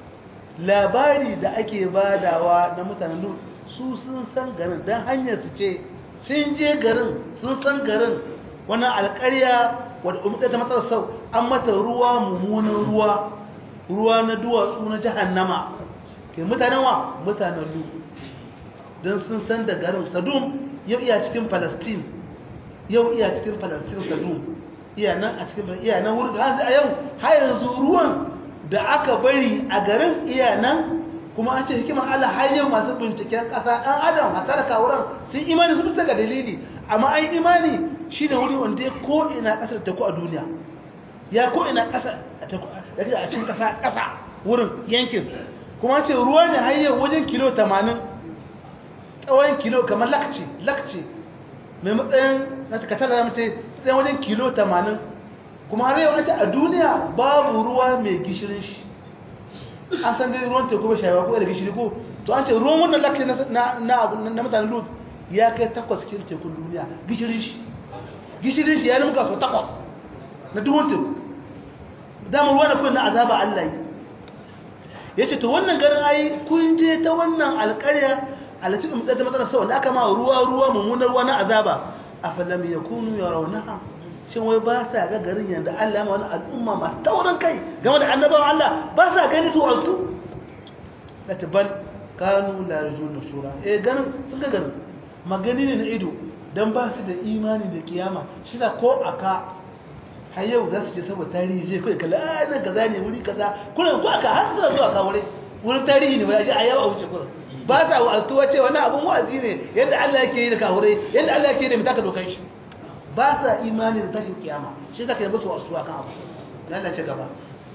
labari da ake badawa na mutanen Lut su sun san garin dan hanyar su ce sun je garin sun san garin wannan alƙarya wadda umtilat ta matar sau an mata ruwa mummunan ruwa ruwa na duwatsu na jahannama ke mutanen wa mutanen Lut don sun san da garin sadum yau iya cikin palestine yau iya cikin palestine sadum iya nan a cikin iya nan wurin hanzu a yau har yanzu ruwan da aka bari a garin iya nan kuma an ce hikimar allah har yau masu binciken ƙasa ɗan adam a tarka wurin sun imani su bisa ga dalili amma an imani shi ne wuri wanda ya ko ina ƙasar teku a duniya ya ko ina ƙasa a cikin ƙasa ƙasa wurin yankin kuma an ce ruwa ne har yau wajen kilo 80 tsawon kilo kamar lakci lakci mai matsayin na takatar da mace tsayin wajen kilo 80 kuma har yau a duniya babu ruwa mai gishirin shi an san dai ruwan teku bai shayewa ko da gishiri ko to an ce ruwan wannan lakci na mutanen lut ya kai takwas cikin tekun duniya gishirin shi gishirin shi ya rimka so takwas na duwan teku dama ruwa na kuwa na azaba allah yi ya ce to wannan garin ai kun je ta wannan alƙarya alati um da matsala sau da aka ma ruwa ruwa mummunar ruwa na azaba afalam yakunu yarawnaha shin wai ba sa ga garin yanda Allah ya ma wani al'umma masu taurin kai game da annabawan Allah ba sa gani su altu da tabal kanu la rajulun sura eh ganin sun ga ganin magani ne na ido dan ba su da imani da kiyama shi da ko aka har yau za su ce saboda tarihi je kai kala a nan kaza ne wuri kaza kuna ko aka har suna zuwa ka wuri wurin tarihi ne ba a je a yawa a wuce kurin ba sa wa'azuwa ce wani abin wa'azi ne yadda Allah yake yi da kahure yadda Allah yake yi da mutaka dokan shi ba sa imani da tashin kiyama shi zaka yi musu wa'azuwa kan abu Allah ce gaba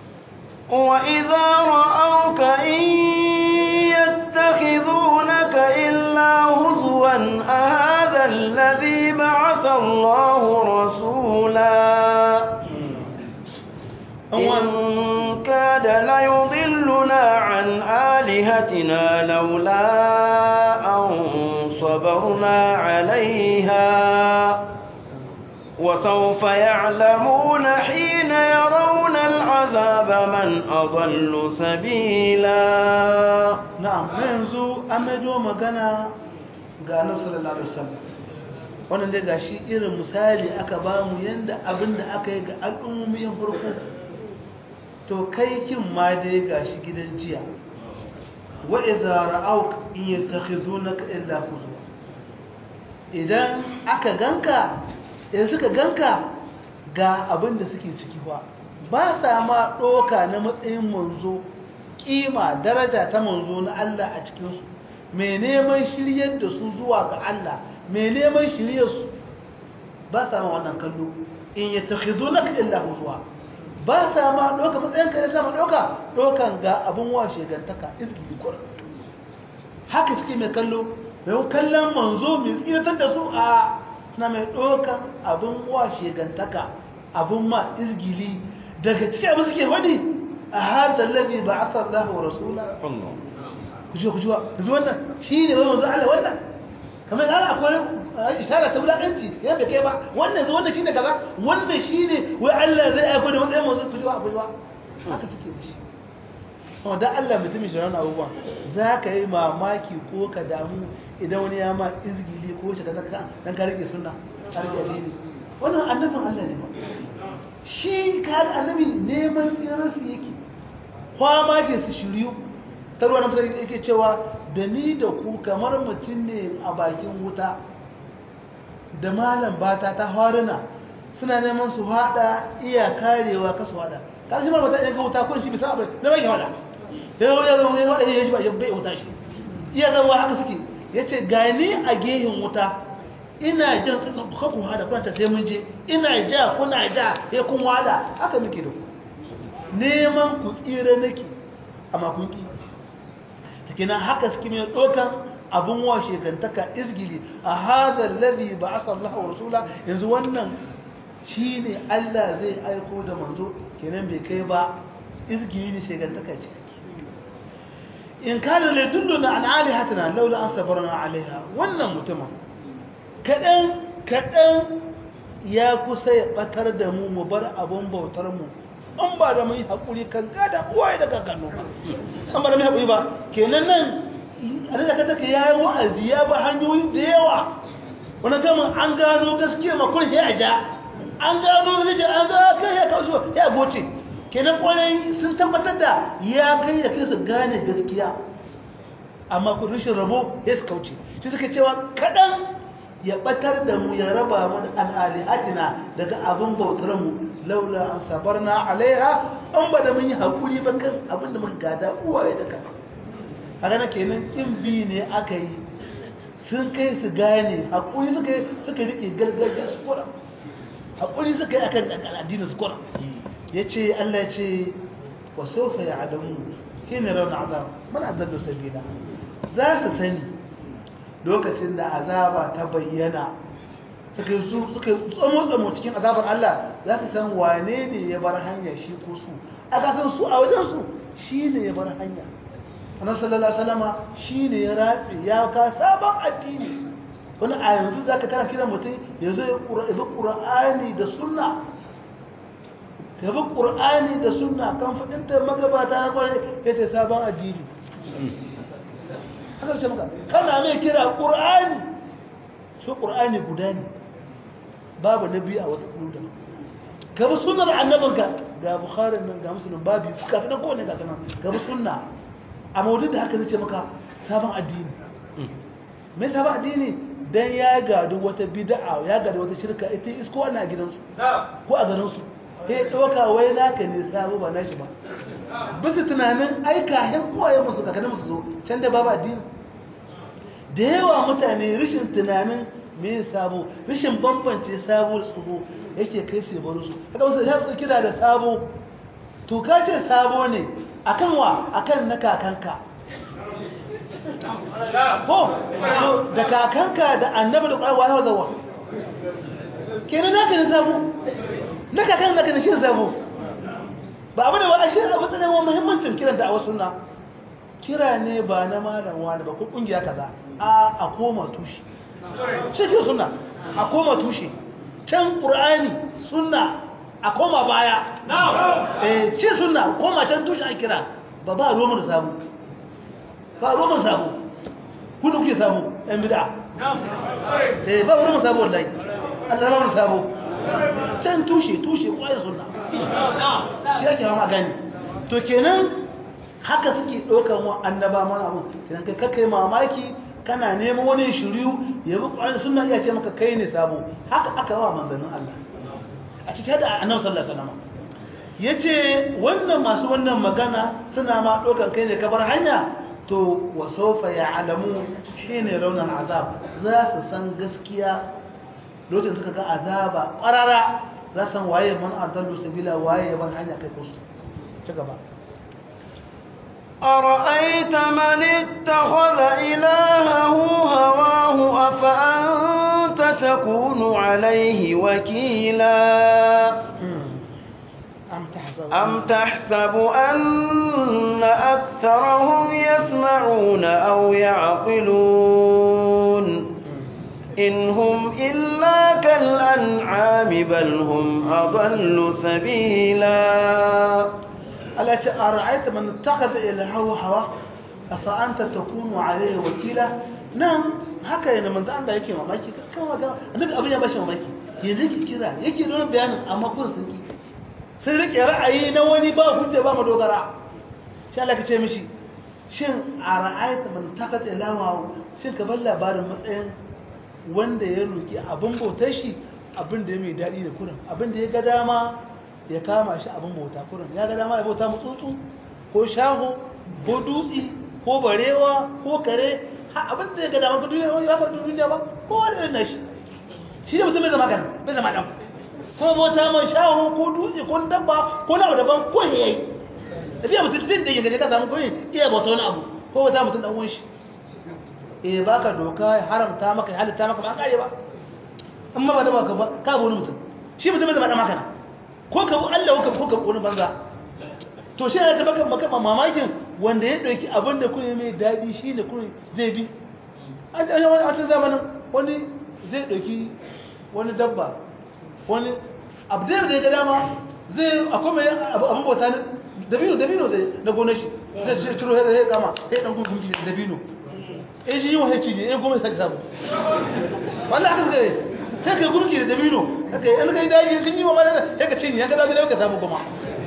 وإذا رأوك إن يتخذونك إلا هزوا أهذا الذي بعث الله رسولا إن كاد ليضلنا عن آلهتنا لولا أن صبرنا عليها وسوف يعلمون حين يرون العذاب من أضل سبيلا
na'am na yanzu an majo magana ga annabi sallallahu alaihi wasallam wannan dai gashi irin misali aka ba mu yanda abin da aka yi ga al'ummomin farko to kai kin ma dai gashi gidan jiya wa idza ra'awk in yattakhizunaka illa huzwa idan aka ganka idan suka ganka ga abin da suke ciki ba ba sa ma doka na matsayin manzo kima daraja ta manzo na Allah a cikin su mai neman shiryar da su zuwa ga Allah mai neman shiryar su ba sa ma wannan kallo in yattakhizunaka illa huzwa ba sa ma ɗauka matsayin kare sama ɗauka ɗaukan ga abin washe gantaka izgili kur haka suke mai kallo mai kallon manzo mai tsiratar da su a suna mai ɗaukan abin washe gantaka abin ma izgili daga cikin abin suke wani a hadar lafi ba a san lahu wa rasula kujuwa kujuwa yanzu wannan shi ne wani manzo Allah wannan kamar yana akwai isara ta wulaƙanci yana da kai ba wannan zai wannan shine kaza wannan shine wai Allah zai aiko da matsayin masu kujuwa kujuwa haka kike da shi kuma dan Allah mutumin shi wannan abubuwa za ka yi mamaki ko ka damu idan wani ya ma izgili ko shi kaza ka dan ka rike sunna a rike addini wannan annabin Allah ne ba shi kaga annabi neman tsirarsu yake kwama ke su shiryu ta ruwa na fasari yake cewa da ni da ku kamar mutum ne a bakin wuta da malam bata ta haruna suna neman su hada iya karewa kasu hada kan shi ma mutum ya ga wuta kun shi bisa abin da bai hada da yau ya zama ya hada ya shi ba ya bai wuta shi iya zama haka suke ya ce gani a gehen wuta ina jan kakun hada kuna ta sai mun je ina ja kuna ja ya kun hada haka muke da ku neman ku tsira nake amma kun ki kenan haka suke mai ɗaukan abin wa shekantaka izgili a hadar lazi ba a sallahu wa rasula yanzu wannan shi ne allah zai aiko da manzo kenan bai kai ba izgili ne shekantaka ce in kana ne dunduna an alihatina laula an sabarna alaiha wannan mutumin kaɗan kaɗan ya kusa ya ɓatar da mu mu bar abin bautar mu an ba da mai haƙuri kan gada uwaye da kakannu ba an ba da mai haƙuri ba kenan nan a da ka take ya yi wa'azi ya ba hanyoyi da yawa wani gama an gano gaskiya makon ya ja an gano gaskiya an ga kai ya kawo shi ya goce kenan kwarai sun tabbatar da ya kai da kai su gane gaskiya amma kun rashin rabo ya su kauce shi suka cewa kaɗan ya ɓatar da mu ya raba mu an alihatina daga abin bautar mu laula an sabarna alaiha an ba da mun yi haƙuri ba kan abin da muka gada uwaye da kan a gana kenan ƙin bi ne aka yi sun kai su gane haƙuri suka yi suka riƙe gargajiya su kura haƙuri suka yi akan addinin su kura ya ce allah ya ce wa sofa ya adamu shi ne rauna azab mana adallu sabila za su sani lokacin da azaba ta bayyana suka yi suka tsamo-tsamo cikin azabar Allah za su san wane ne ya bar hanya shi ko su aka san su a wajensu shi ne ya bar hanya annan sallallahu salama shi ne ya ratse ya ka sabon addini wani a yanzu za ka kana kira mutum ya zo ya bi ƙura'ani da sunna ka bi ƙura'ani da sunna kan faɗinta magabata na kwarai ya ce sabon addini haka ce maka kana mai kira ƙura'ani shi ƙura'ani guda ne babu na biyu a wata ƙuda gaba sunar annabinka ga bukharin nan ga musulun babu kafin nan kowane gasa nan gaba sunna a mawudu da haka zai ce maka sabon addini mai sabon addini don ya gadu wata bida'a ya gadu wata shirka ita isko ana gidansu ko a garinsu ya ɗauka wai naka ne sabo ba nashi ba bisa tunanin aika hin kowaye musu kakanin musu zo can da babu addini da yawa mutane rashin tunanin me sabo rashin bambance sabo da tsoho yake kai su baro su haka wasu ya su kira da sabo to ka ce sabo ne akan wa akan na kakanka ko da kakanka da annabi da ƙwarwa ya zawa kenan naka ne sabo na kakan naka ne shi sabo ba abu da ba a shi abu tsanin wa muhimmancin kiran da a wasu na kira ne ba na malam wani ba ko kungiya kaza a a koma tushe cikin suna a koma tushe can ƙur'ani suna a koma baya eh ce suna koma can tushe a kira ba ba romar samu ba romar samu kudu kuke samu yan bida eh ba romar samu wallahi Allah romar samu can tushe tushe ƙwayar suna shi ake hama gani to kenan haka suke ɗaukar wa annaba mana abu kenan kai kakai mamaki kana neman wani shiryu ya bi ƙwarar suna iya ce maka kai ne sabo haka aka wa manzannin Allah a cikin da annabi sallallahu alaihi wasallam yace wannan masu wannan magana suna ma ɗaukar kai ne kabar hanya to wa sawfa ya'lamu shine raunan azab za su san gaskiya lokacin suka ga azaba ƙarara za san waye man adallu sabila waye ya bar hanya kai kusu ci gaba
أرأيت من اتخذ إلهه هواه أفأنت تكون عليه وكيلا
أم تحسب
أم تحسب أن أكثرهم يسمعون أو يعقلون إن هم إلا كالأنعام بل هم أضل سبيلا
التي أرأيت من اتخذ إلهه هواه أفأنت تكون عليه وكيلا نعم haka yana manzo Allah yake mamaki kan wata annabi abin ya bashi mamaki yanzu yake kira yake da wani bayanin amma kun sun ki sun rike ra'ayi na wani ba hujja ba madogara sai Allah ka ce mishi shin a ra'ayta man takata ilawa shin ka bar labarin matsayin wanda ya roki abin bautar shi abin da ya mai daɗi da kurin abin da ya ga dama ya kama shi abin bauta kurin ya ga dama ya bauta mutsutsu ko shaho ko dutsi ko barewa ko kare ha abin da ya ga dama ka duniya wani ya faɗi duniya ba ko wani irin nashi shi ne mutum bai zama kan bai zama ɗan ko bauta mai shaho ko dutse ko dabba ko na daban ko ne yayi tafiya mutum zai da yanzu ka samu ko iya bauta wani abu ko bauta mutum ɗan uwan shi eh baka doka ya haramta maka ya halitta maka ba kare ba amma ba da baka ba ka wani mutum shi mutum bai zama ɗan makana ko ka Allah ko ka wani banza to shi ne ta baka maka mamakin wanda ya dauki abin da kun mai dadi shine kun zai bi a cikin zamanin wani zai dauki wani dabba wani abdai da ya ga dama zai akwai mai abin bauta ne dabino dabino zai na gonar shi zai ciro ya kama ya dan gungun dabino eh shi yi wa ci ne eh kuma ya sake sabu wallahi aka suka sai ka gurgi da dabino haka an kai daji sun yi wa mana sai ka cinye ka dawo gidan ka samu kuma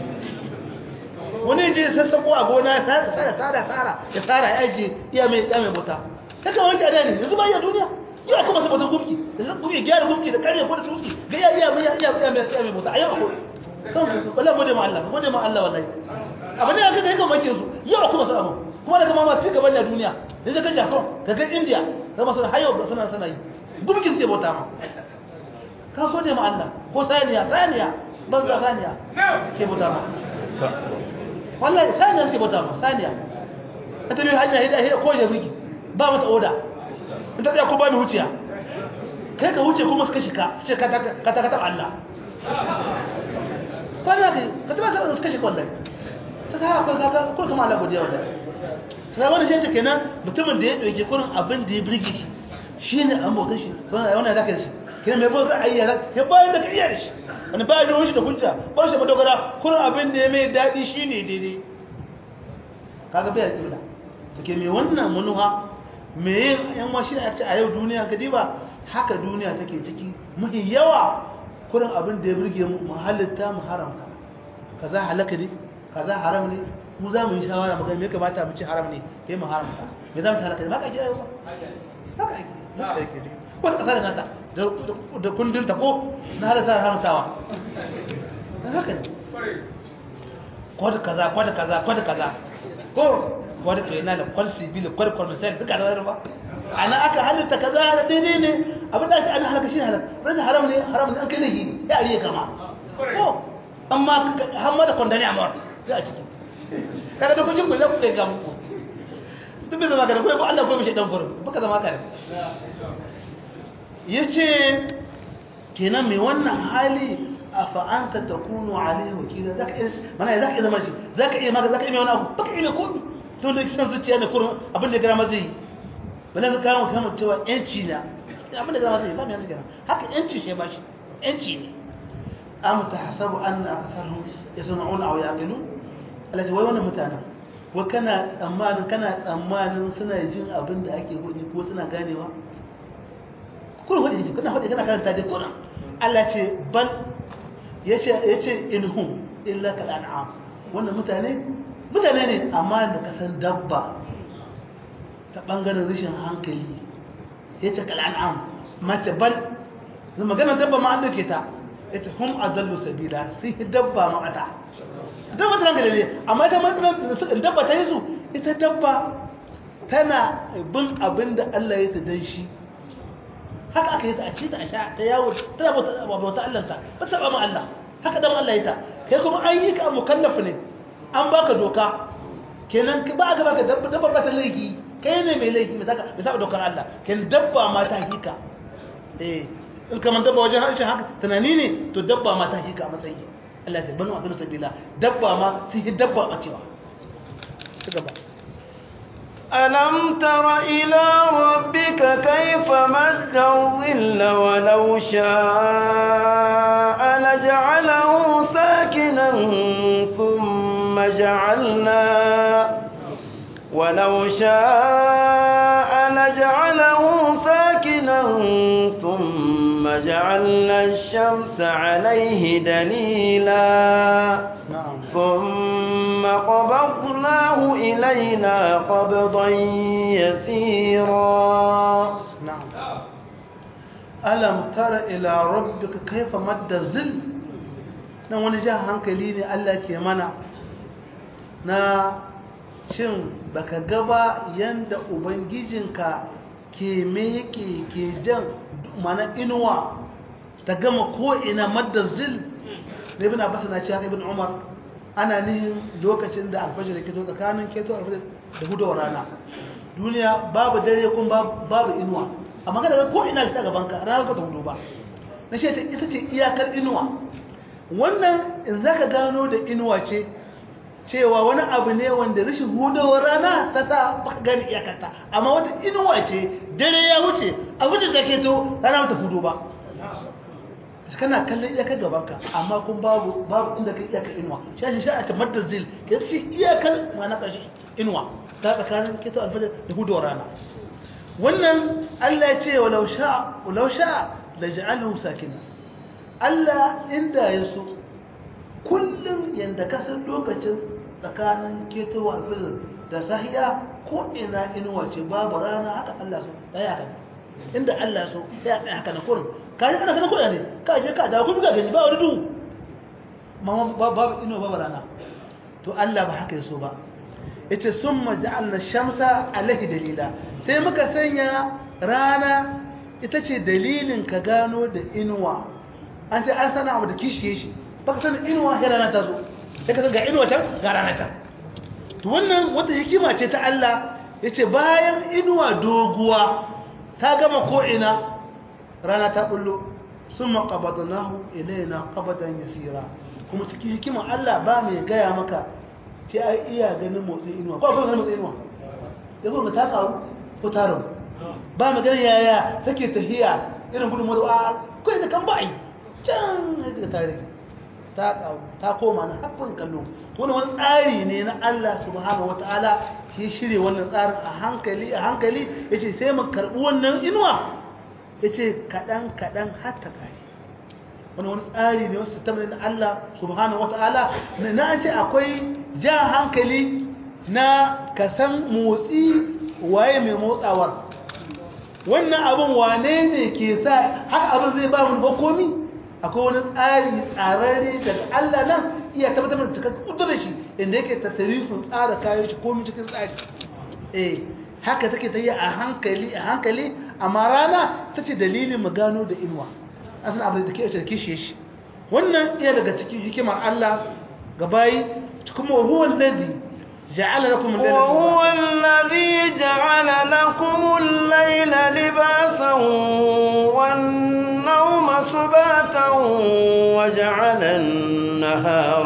wani je sassako a gona ya tsara tsara tsara ya tsara ya aje iya mai ya mai bauta ta kan wanke adani yanzu ba iya duniya yau aka masa bautan gumki da zan gumki gyara gumki da karya ko da tutsi ga iya iya mai iya iya mai iya mai bauta a yau ko kan wallahi gode ma Allah gode ma Allah wallahi abin da aka kai kan makin su yau kuma su abu kuma daga mama ci gaban da duniya da ga Japan ka ga India ga masu hayo ga suna suna yi gumkin sai bauta ma ka gode ma Allah ko saniya saniya banza saniya ke bauta ma wallahi saniya suke bauta ma saniya ta tabi hanya hida hida ko ya rigi ba mata oda in ta tsaya ko ba mai huciya kai ka huce kuma suka shika su ce ka ta kata Allah kwana ka ka taba ta suka shika wallahi ta ka haka ka ko kuma Allah godiya wallahi ta wani shi kenan mutumin da ya dauke kurin abin da ya birge shi shine an bautar shi wannan zaka shi kina mai bin ra'ayi ya bayan da ka iya da shi wani bayan da wani da hujja ba shi madogara kurin abin da ya mai daɗi shi ne daidai kaga bai da ƙibla to ke mai wannan manuwa me yin yan washi a ce a yau duniya ka diba haka duniya take ciki mafi yawa kurin abin da ya burge mu mu halitta mu haramta kaza halaka ne kaza haram ne mu za mu yi shawara mu ga me kamata mu ci haram ne kai mu haramta me za mu ci halaka ne ba ka ji ayo ba haka ake haka ake wata ƙasa da nata da kundinta ko na halatta haramtawa haka ne kwada kaza kwada kaza kwada kaza ko kwada kaina da kwal sibil kwal komisar duka da wani ba ana aka halitta kaza da daidai ne abin da ake ana halaka shi halaka rashin haram ne haram ne an kai laifi ya ariye kama ko amma hamma da kwandani a mawar za a ciki kaga da kujin kulle kulle ga muku duk bai zama ka da ko Allah ko bishe dan furin baka zama ka ne ya ce kenan mai wannan hali a fa'anta ta kuno alaihi wakilin za ka iya mana za ka iya zama shi za ka iya maka za ka iya mai wani abu baka iya mai komi tun da kisan zuciya ne kurin abin da gara mazi yi bane ka kama kama cewa yanci na abin da gara mazi yi ba ne yanzu gara haka yanci shi ba shi yanci ne am ta hasabu an na akasarhu ya suna una a yaƙilu Allah ce wai wannan mutanen wa kana tsammanin kana tsammanin suna jin abin da ake hudu ko suna ganewa kuna hudu jiki kuna hudu kana karanta dai kuna Allah ce bal yace yace inhum illa kal an'am wannan mutane mutane ne amma da kasan dabba ta bangaren rashin hankali yace kal an'am mace bal da maganar dabba ma an dauke ta yace hum adallu sabila sai dabba ma kata dabba ta hankali ne amma ita ma dabba ta yi su ita dabba tana bin abinda Allah ya ta dan shi haka aka yi ta a ci ta a sha ta yawo tana bauta bauta Allah ta ba ta ma Allah haka dan Allah ya ta kai kuma an yi ka mukallaf ne an baka doka kenan ba ka baka dabba dabba ba ta laifi kai ne mai laifi mai saka mai saba dokar Allah kenan dabba ma ta hakika eh in ka man dabba wajen harshen haka tunani ne to dabba ma ta hakika a matsayi Allah ya banu adlu sabila dabba ma sai dabba a cewa ci gaba
ألم تر إلى ربك كيف مد الظل ولو شاء لجعله ساكنا ثم جعلنا ولو شاء لجعله ساكنا ساكنا ثم جعلنا الشمس عليه دليلا
na'am
ثم قبضناه إلينا قبضا يسيرا
na'am alam tara ila rabbika kaifa madda zil nan wani jan hankali ne Allah ke mana na shin baka gaba yanda ubangijinka ke meke ke jan mana inuwa ta gama ko ina madda zil ne ibn abbas na ce haka ibn umar ana nihin lokacin da alfajir ke to tsakanin keto alfajir da hudawar rana duniya babu dare kun babu inuwa amma kada ga ko ina ta gaban ka ranar ka ta hudu ba na shi ce ita ce iyakar inuwa wannan in zaka gano da inuwa ce cewa wani abu ne wanda rashin hudawar rana ta sa baka gani iyakarta amma wata inuwa ce dare ya wuce a wuce ta keto rana ta hudu ba kana kallon iyakar gabanka amma kun babu babu inda kai iyakar inuwa shi ake sha a ta maddar zil ke shi iyakar ma na ƙarshe inuwa ta tsakanin keto alfajar da hudawar rana wannan Allah ya ce walau sha walau sha la ja'alahu sakina Allah inda ya so kullum yanda kasar lokacin tsakanin keto alfajar da sahiya ko ina inuwa ce babu rana haka Allah so daya haka inda Allah so ya tsaya haka na kurin ka ji kana kana kurin ne ka je ka dawo kuma gani ba wani duhu mama babu inuwa babu rana to Allah ba haka ya so ba yace summa ja'alna shamsa alaihi dalila sai muka sanya rana ita ce dalilin ka gano da inuwa an ce an sana abu da kishiye shi baka sanin inuwa sai rana ta zo sai ka ga inuwa can ga rana can to wannan wata hikima ce ta Allah yace bayan inuwa doguwa ta gama ko ina rana ta bullo summa qabadnahu ilaina qabadan yasira kuma cikin hikimar Allah ba mai gaya maka ce ai iya ganin motsin inuwa ko akwai ganin motsin inuwa ya kuma ta karu ko ta rabu ba mu ganin yaya take tahiya irin gudun motsa a kai da kan ba'i can yadda ta rage ta karu ta koma na hakkun kallo to wani wani tsari ne na Allah subhanahu wataala shi shirye wannan tsarin a hankali a hankali yace sai mu karbi wannan inuwa yace kadan kadan har ta kare wani wani tsari ne wasu tabbata na Allah subhanahu wata'ala na an ce akwai ja hankali na kasan motsi waye mai motsawar wannan abin wane ne ke sa haka abin zai ba mu bakomi akwai wani tsari tsararre daga Allah nan iya tabbatar da cikin kudu da shi inda yake tasarifin tsara kayan shi komi cikin tsari eh haka take ta yi a hankali a hankali amma rana ta ce dalilin mu gano da inuwa asan abin da ke da kishe shi wannan iya daga cikin hikimar Allah ga bayi kuma huwa allazi ja'ala lakum al-layla
وهو الذي جعل لكم الليل لباسا والنوم سباتا وجعل النهار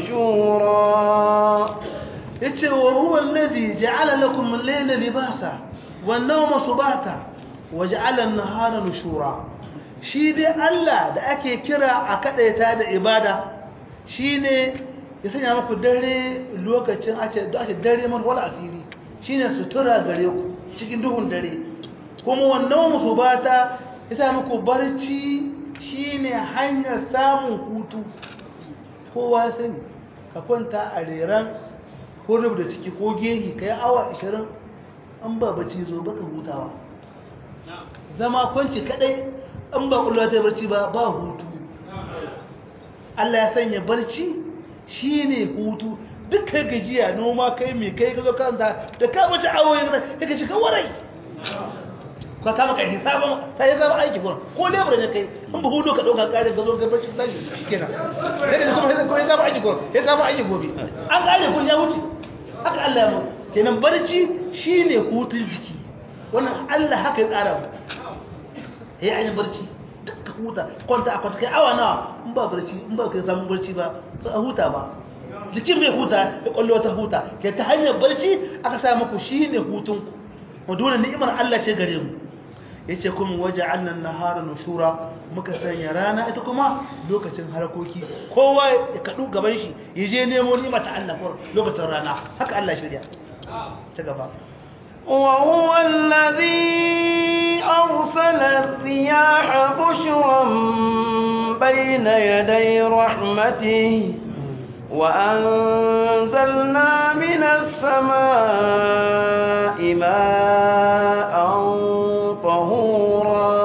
نشورا
yace wa huwa allazi ja'ala lakum al-layla libasa wan-nawma subata wa ja'ala an-nahara nushura shi dai Allah da ake kira a kadaita da ibada shine ya sanya muku dare lokacin ace da ake dare mun wala asiri shine sutura gare ku cikin duhun dare kuma wannan musubata ya sa muku barci shine hanyar samun hutu kowa sani ka kwanta a reran ko da ciki ko gehi kai awa 20 an ba bacci zo baka hutawa zama kwanci kadai an ba kullum ta barci ba ba hutu Allah ya sanya barci shine hutu duk kai gajiya noma kai mai kai kazo kanta da ka mace awo ya kaga shi warai ka ta maka hisabin sai ya zama aiki gurin ko lebura ne kai in ba hudu ka dauka kare ka zo ga barci sai shikenan sai ka kuma sai ko ya zama aiki gurin ya zama aiki gobe an kare kun ya wuce haka Allah ya mu kenan barci shine hutun jiki wannan Allah haka ya tsara mu ya yi barci duka huta kwanta a kwanta kai awa nawa in ba barci in ba kai samun barci ba a huta ba jikin mai huta ya kwallo ta huta ke ta hanyar barci aka sa muku shi ne hutunku mu dole ni'imar Allah ce gare mu ya ce kuma waje annan nahara nushura muka sanya rana ita kuma lokacin harakoki kowa ya kaɗu gaban shi ya je nemo ni'ima ta Allah lokacin rana haka Allah shirya ta gaba
وهو الذي أرسل الرياح بشرا بين يدي رحمته وأنزلنا من السماء ماء طهورا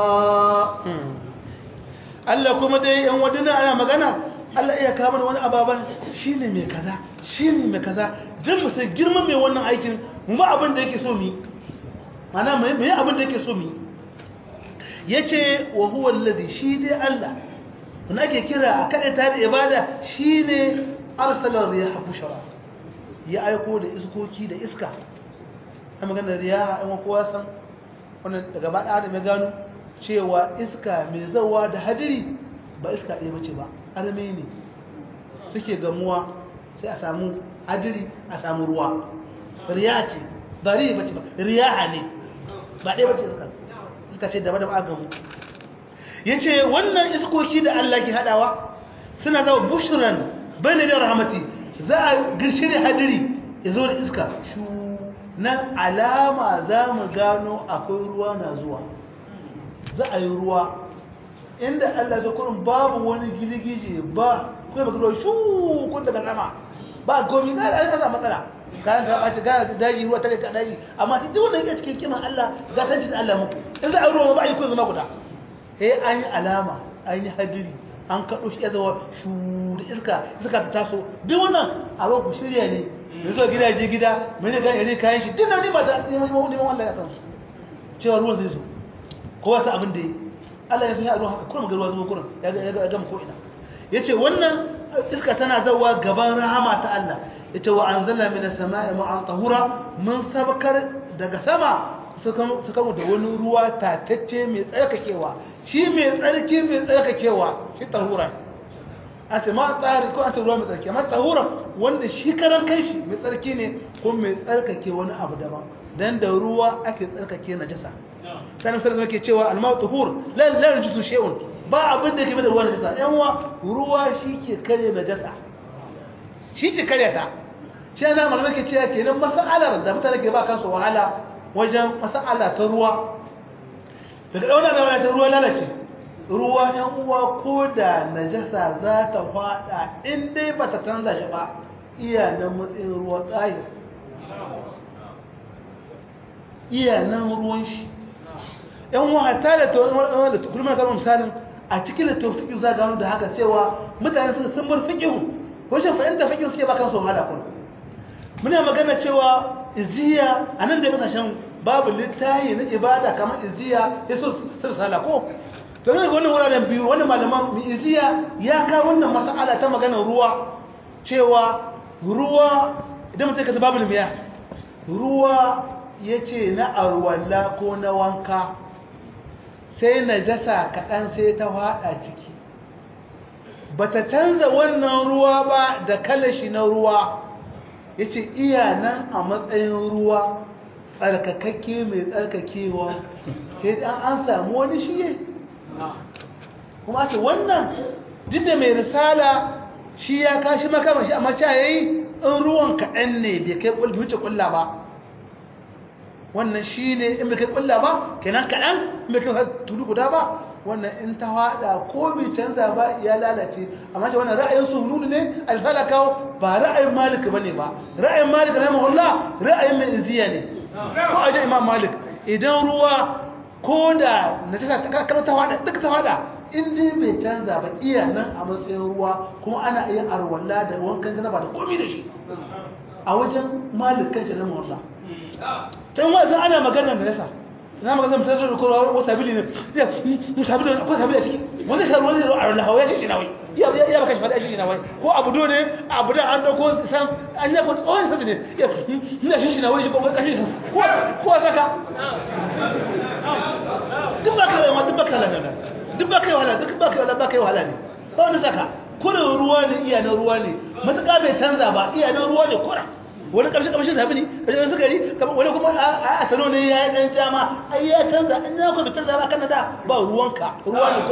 Allah kuma dai yan wadana ana magana Allah iya kawo mana wani ababan shine mai kaza shine mai kaza dan mu sai girman mai wannan aikin mu ba abin da yake so mu mana mai mai abin da yake so mu yace wa huwa alladhi shi dai Allah wanda ake kira a kada ta da ibada shine arsala riyaha bushara ya aiko da iskoki da iska a maganar riyaha an kowa san wannan daga ba da mai gano cewa iska mai zawa da hadiri ba iska ɗaya bace ba arme ne suke gamuwa sai a samu hadiri a samu ruwa riya ce ba riya bace ba riyaha ne ba ɗaya bace iska iska ce daban daban aka gamu yace wannan iskoki da Allah ke hadawa suna zama bushran bane da rahmati za a girshe da hadiri ya zo da iska shu nan alama za mu gano akwai ruwa na zuwa za a yi ruwa inda Allah zai kurin babu wani girgije ba kuma baka ruwa shu kun daga sama ba gomi ga Allah ka matsala kayan ka bace ga daji ruwa tare ka daji amma duk wanda yake cikin kiman Allah ga tanci da Allah muku in za a yi ruwa ba a yi kun zama guda eh an yi alama an yi hadiri an kaɗo shi ya zama shu da iska iska ta taso duk wannan abu ku shirya ne ya zo gidaje gida mai ne gani kayan shi duk na nima ta neman Allah ya kansu cewa ruwan zai zo ko wasu abin da yi Allah ya sun yi ruwan haka kuma ga ruwa zuwa kurin ya gama ko'ina ya ce wannan iska tana zauwa gaban rahama ta Allah ya ce wa an zalla mai da sama'i ma'an tahura mun sabakar daga sama su kama da wani ruwa tatacce mai tsarkakewa shi mai tsarki mai tsarkakewa shi tahura an ce ma tsari ko an ce ruwa mai tsarki amma tahura wanda shi karan kai shi mai tsarki ne ko mai tsarkake wani abu daban dan da ruwa ake tsarkake najasa sanin sarki yake cewa almau tuhur la la yajuzu shay'un ba abin da yake da ruwa najasa yan uwa ruwa shi ke kare najasa shi ke kare ta shi ana malamai ke cewa kenan mas'alar da mutane ke ba kansu wahala wajen mas'ala ta ruwa daga dauna da wani ta ruwa lalace ruwa yan uwa ko da najasa za ta fada in dai ba ta canza shi ba iya nan matsayin ruwa tsayin iya nan ruwan shi yan wata da da kulmar kalmar misalin a cikin da tawfiqi za gano da haka cewa mutane suka san bar fiqhu wajen fahimta fiqhu suke ba kansu wahala kun muna magana cewa iziya anan da kasashen babu littahi na ibada kamar iziya ya so sai sala ko to ne wannan wuraren biyu wannan malaman mi iziya ya ka wannan mas'ala ta magana ruwa cewa ruwa idan mutum ka ta babu miya ruwa yace na arwalla ko na wanka sai najasa kaɗan sai ta faɗa ciki ba ta canza wannan ruwa ba da kalashi na ruwa ya ce iya nan a matsayin ruwa tsarkakakke mai tsarkakewa sai ɗan an samu wani shiye kuma ce wannan duk da mai risala shi ya kashi makama shi amma ca yayi in ruwan kaɗan ne bai kai wuce ƙulla ba wannan shi ne in bai kai kulla ba kenan kaɗan in bai kai tulu guda ba wannan in ta haɗa ko bai canza ba ya lalace amma ta wannan ra'ayin sununu ne alfala kawo ba ra'ayin malik ba ne ba ra'ayin malik na mahalla ra'ayin mai iziya ne ko a imam malik idan ruwa ko da na ta kama ta haɗa duk ta haɗa in dai bai canza ba iya nan a matsayin ruwa kuma ana iya arwalla da wankan janaba da komi da shi a wajen malik kan na mahalla tun wa zan ana magana da yasa na magana mutum zai rukuru wa sabili ne mu sabili ko sabili a ciki wanda shi ruwan zai a lahawa ya shi na wai ya ya baka shi fada shi na wai ko abu do ne abu da an dauko san an ya ko tsawon sabi ne ya ina shi shi na wai shi ko kashi ko ko saka duk ba kai ma duk ba kai wahala duk ba kai wahala duk ba kai wahala ba kai wahala ne ba wani saka kurin ruwa ne iya na ruwa ne matuƙa bai canza ba iya na ruwa ne kura wani ƙarshe ƙarshe zafi ne ƙarshe suka yi wani kuma a sano ne ya yi ɗan jama ai ya canza an yi kuma canza ba kan da ba ruwanka ruwa ne ko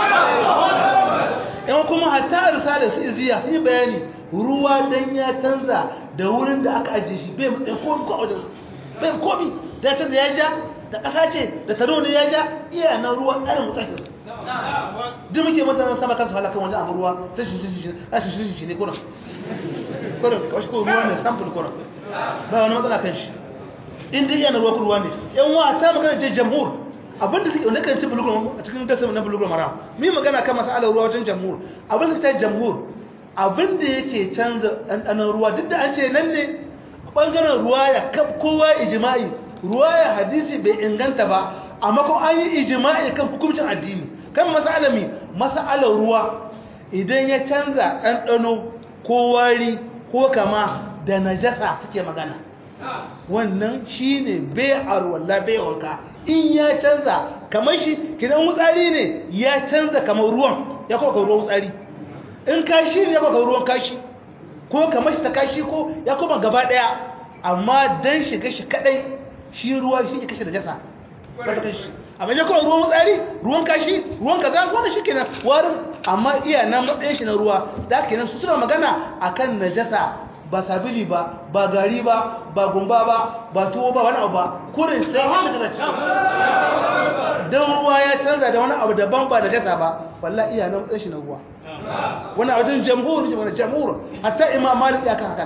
yan kuma hatta a risala su iziya sun yi bayani ruwa dan ya canza da wurin da aka ajiye shi bai matsayin komi ko a wajen bai komi da ya canza ya ja da ƙasa ce da taro ne ya ja iya na ruwa ƙarin mutahir duk muke mutanen sama kansu halakan wani abu ruwa ta shi shi shi shi ne kuna kuna kawai ko ruwa ne samfur kuna ba wani matsala kan shi inda iya na ruwa ruwa ne yan wa ta magana ce jamhur abinda suke wanda kan ci bulugul a cikin gasar na bulugul mara mu yi magana kan masalar ruwa wajen jamhur abinda suka ta jamhur abinda yake canza ɗanɗanon ruwa duk da an ce nan ne ɓangaren ruwa ya kaf kowa ijima'i ruwa ya hadisi bai inganta ba amma kuma an yi ijima'i kan hukuncin addini kan masalami masalar ruwa idan ya canza ɗanɗano ko wari ko kama da najasa suke magana wannan shi ne bai arwalla bai wanka in ya canza kamar shi kidan wutsari ne ya canza kamar ruwan ya kuma ruwan wutsari in kashi ne ya kuma ruwan kashi ko kamar shi ta kashi ko ya kuma gaba daya amma dan shiga shi kadai shi ruwa shi ya kashe da jasa ba ta kashi amma ya kuma ruwan wutsari ruwan kashi ruwan kaza wannan shi kenan warin amma iya nan matsayin shi na ruwa da kenan su suna magana akan najasa ba sabili ba ba gari ba ba gumba ba ba tuwo ba wani abu ba kurin sai wani daga cikin don ruwa ya canza da wani abu daban ba da jasa ba wallah iya nan matsayin shi na ruwa wani wajen jamhur ne wani jamhur hatta imam malik ya kan haka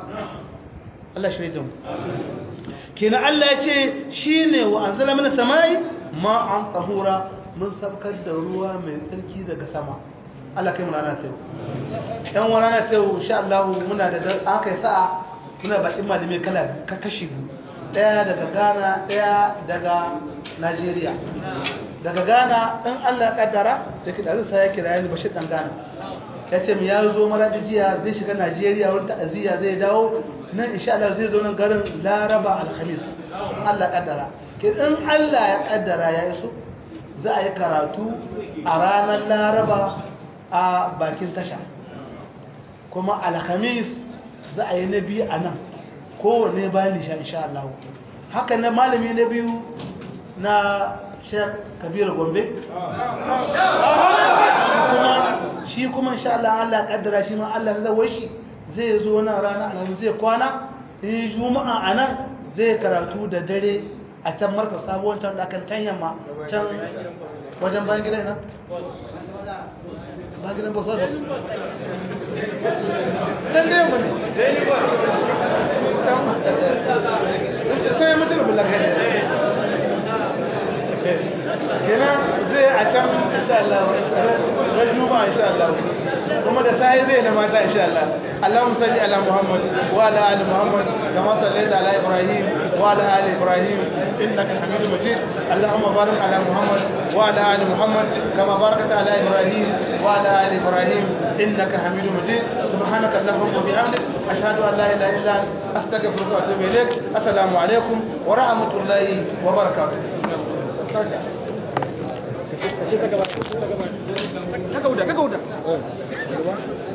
Allah shi da mu kenan Allah ya ce shine wa anzala min samai ma an tahura mun sabkar da ruwa mai tsarki daga sama Allah kai mu rana ta yau yan wani rana ta yau insha Allah muna da an kai sa'a muna bakin malami kala ka kashi biyu daya daga Ghana daya daga Najeriya daga Ghana in Allah ya kaddara da kida zai ya kira ni Bashir dan Ghana ya ce mu ya zo maradi jiya zai shiga Najeriya wurin ta'aziyya zai dawo nan insha Allah zai zo nan garin Laraba Alhamis in Allah ya kaddara in Allah ya kaddara ya iso za a yi karatu a ranar Laraba a bakin tasha kuma alhamis za a yi na biyu a nan kowane bayan nisha insha Allah haka na malami na biyu na shek kabiru gombe shi kuma insha Allah Allah kaddara shi ma Allah ta zawai shi zai zo na rana alhamis zai kwana in juma'a a nan zai karatu da dare a can marka sabuwar can da akan can yamma can wajen bayan gidan nan ba gidan bosa bosa can dai mu ne can sai mutum bula kai kenan zai a can insha Allah ran juma insha Allah kuma da sai zai na mata insha Allah Allahumma salli ala Muhammad wa ala ali Muhammad kama sallaita ala Ibrahim wa ala ali Ibrahim innaka Hamidum Majid Allahumma barik ala Muhammad wa ala ali Muhammad kama barakta ala Ibrahim wa ala ali Ibrahim innaka Hamidum Majid subhanaka Allahumma wa bihamdik ashhadu an la ilaha illa anta astaghfiruka wa atubu ilaik assalamu alaikum wa rahmatullahi wa barakatuh
ka gauda ka gauda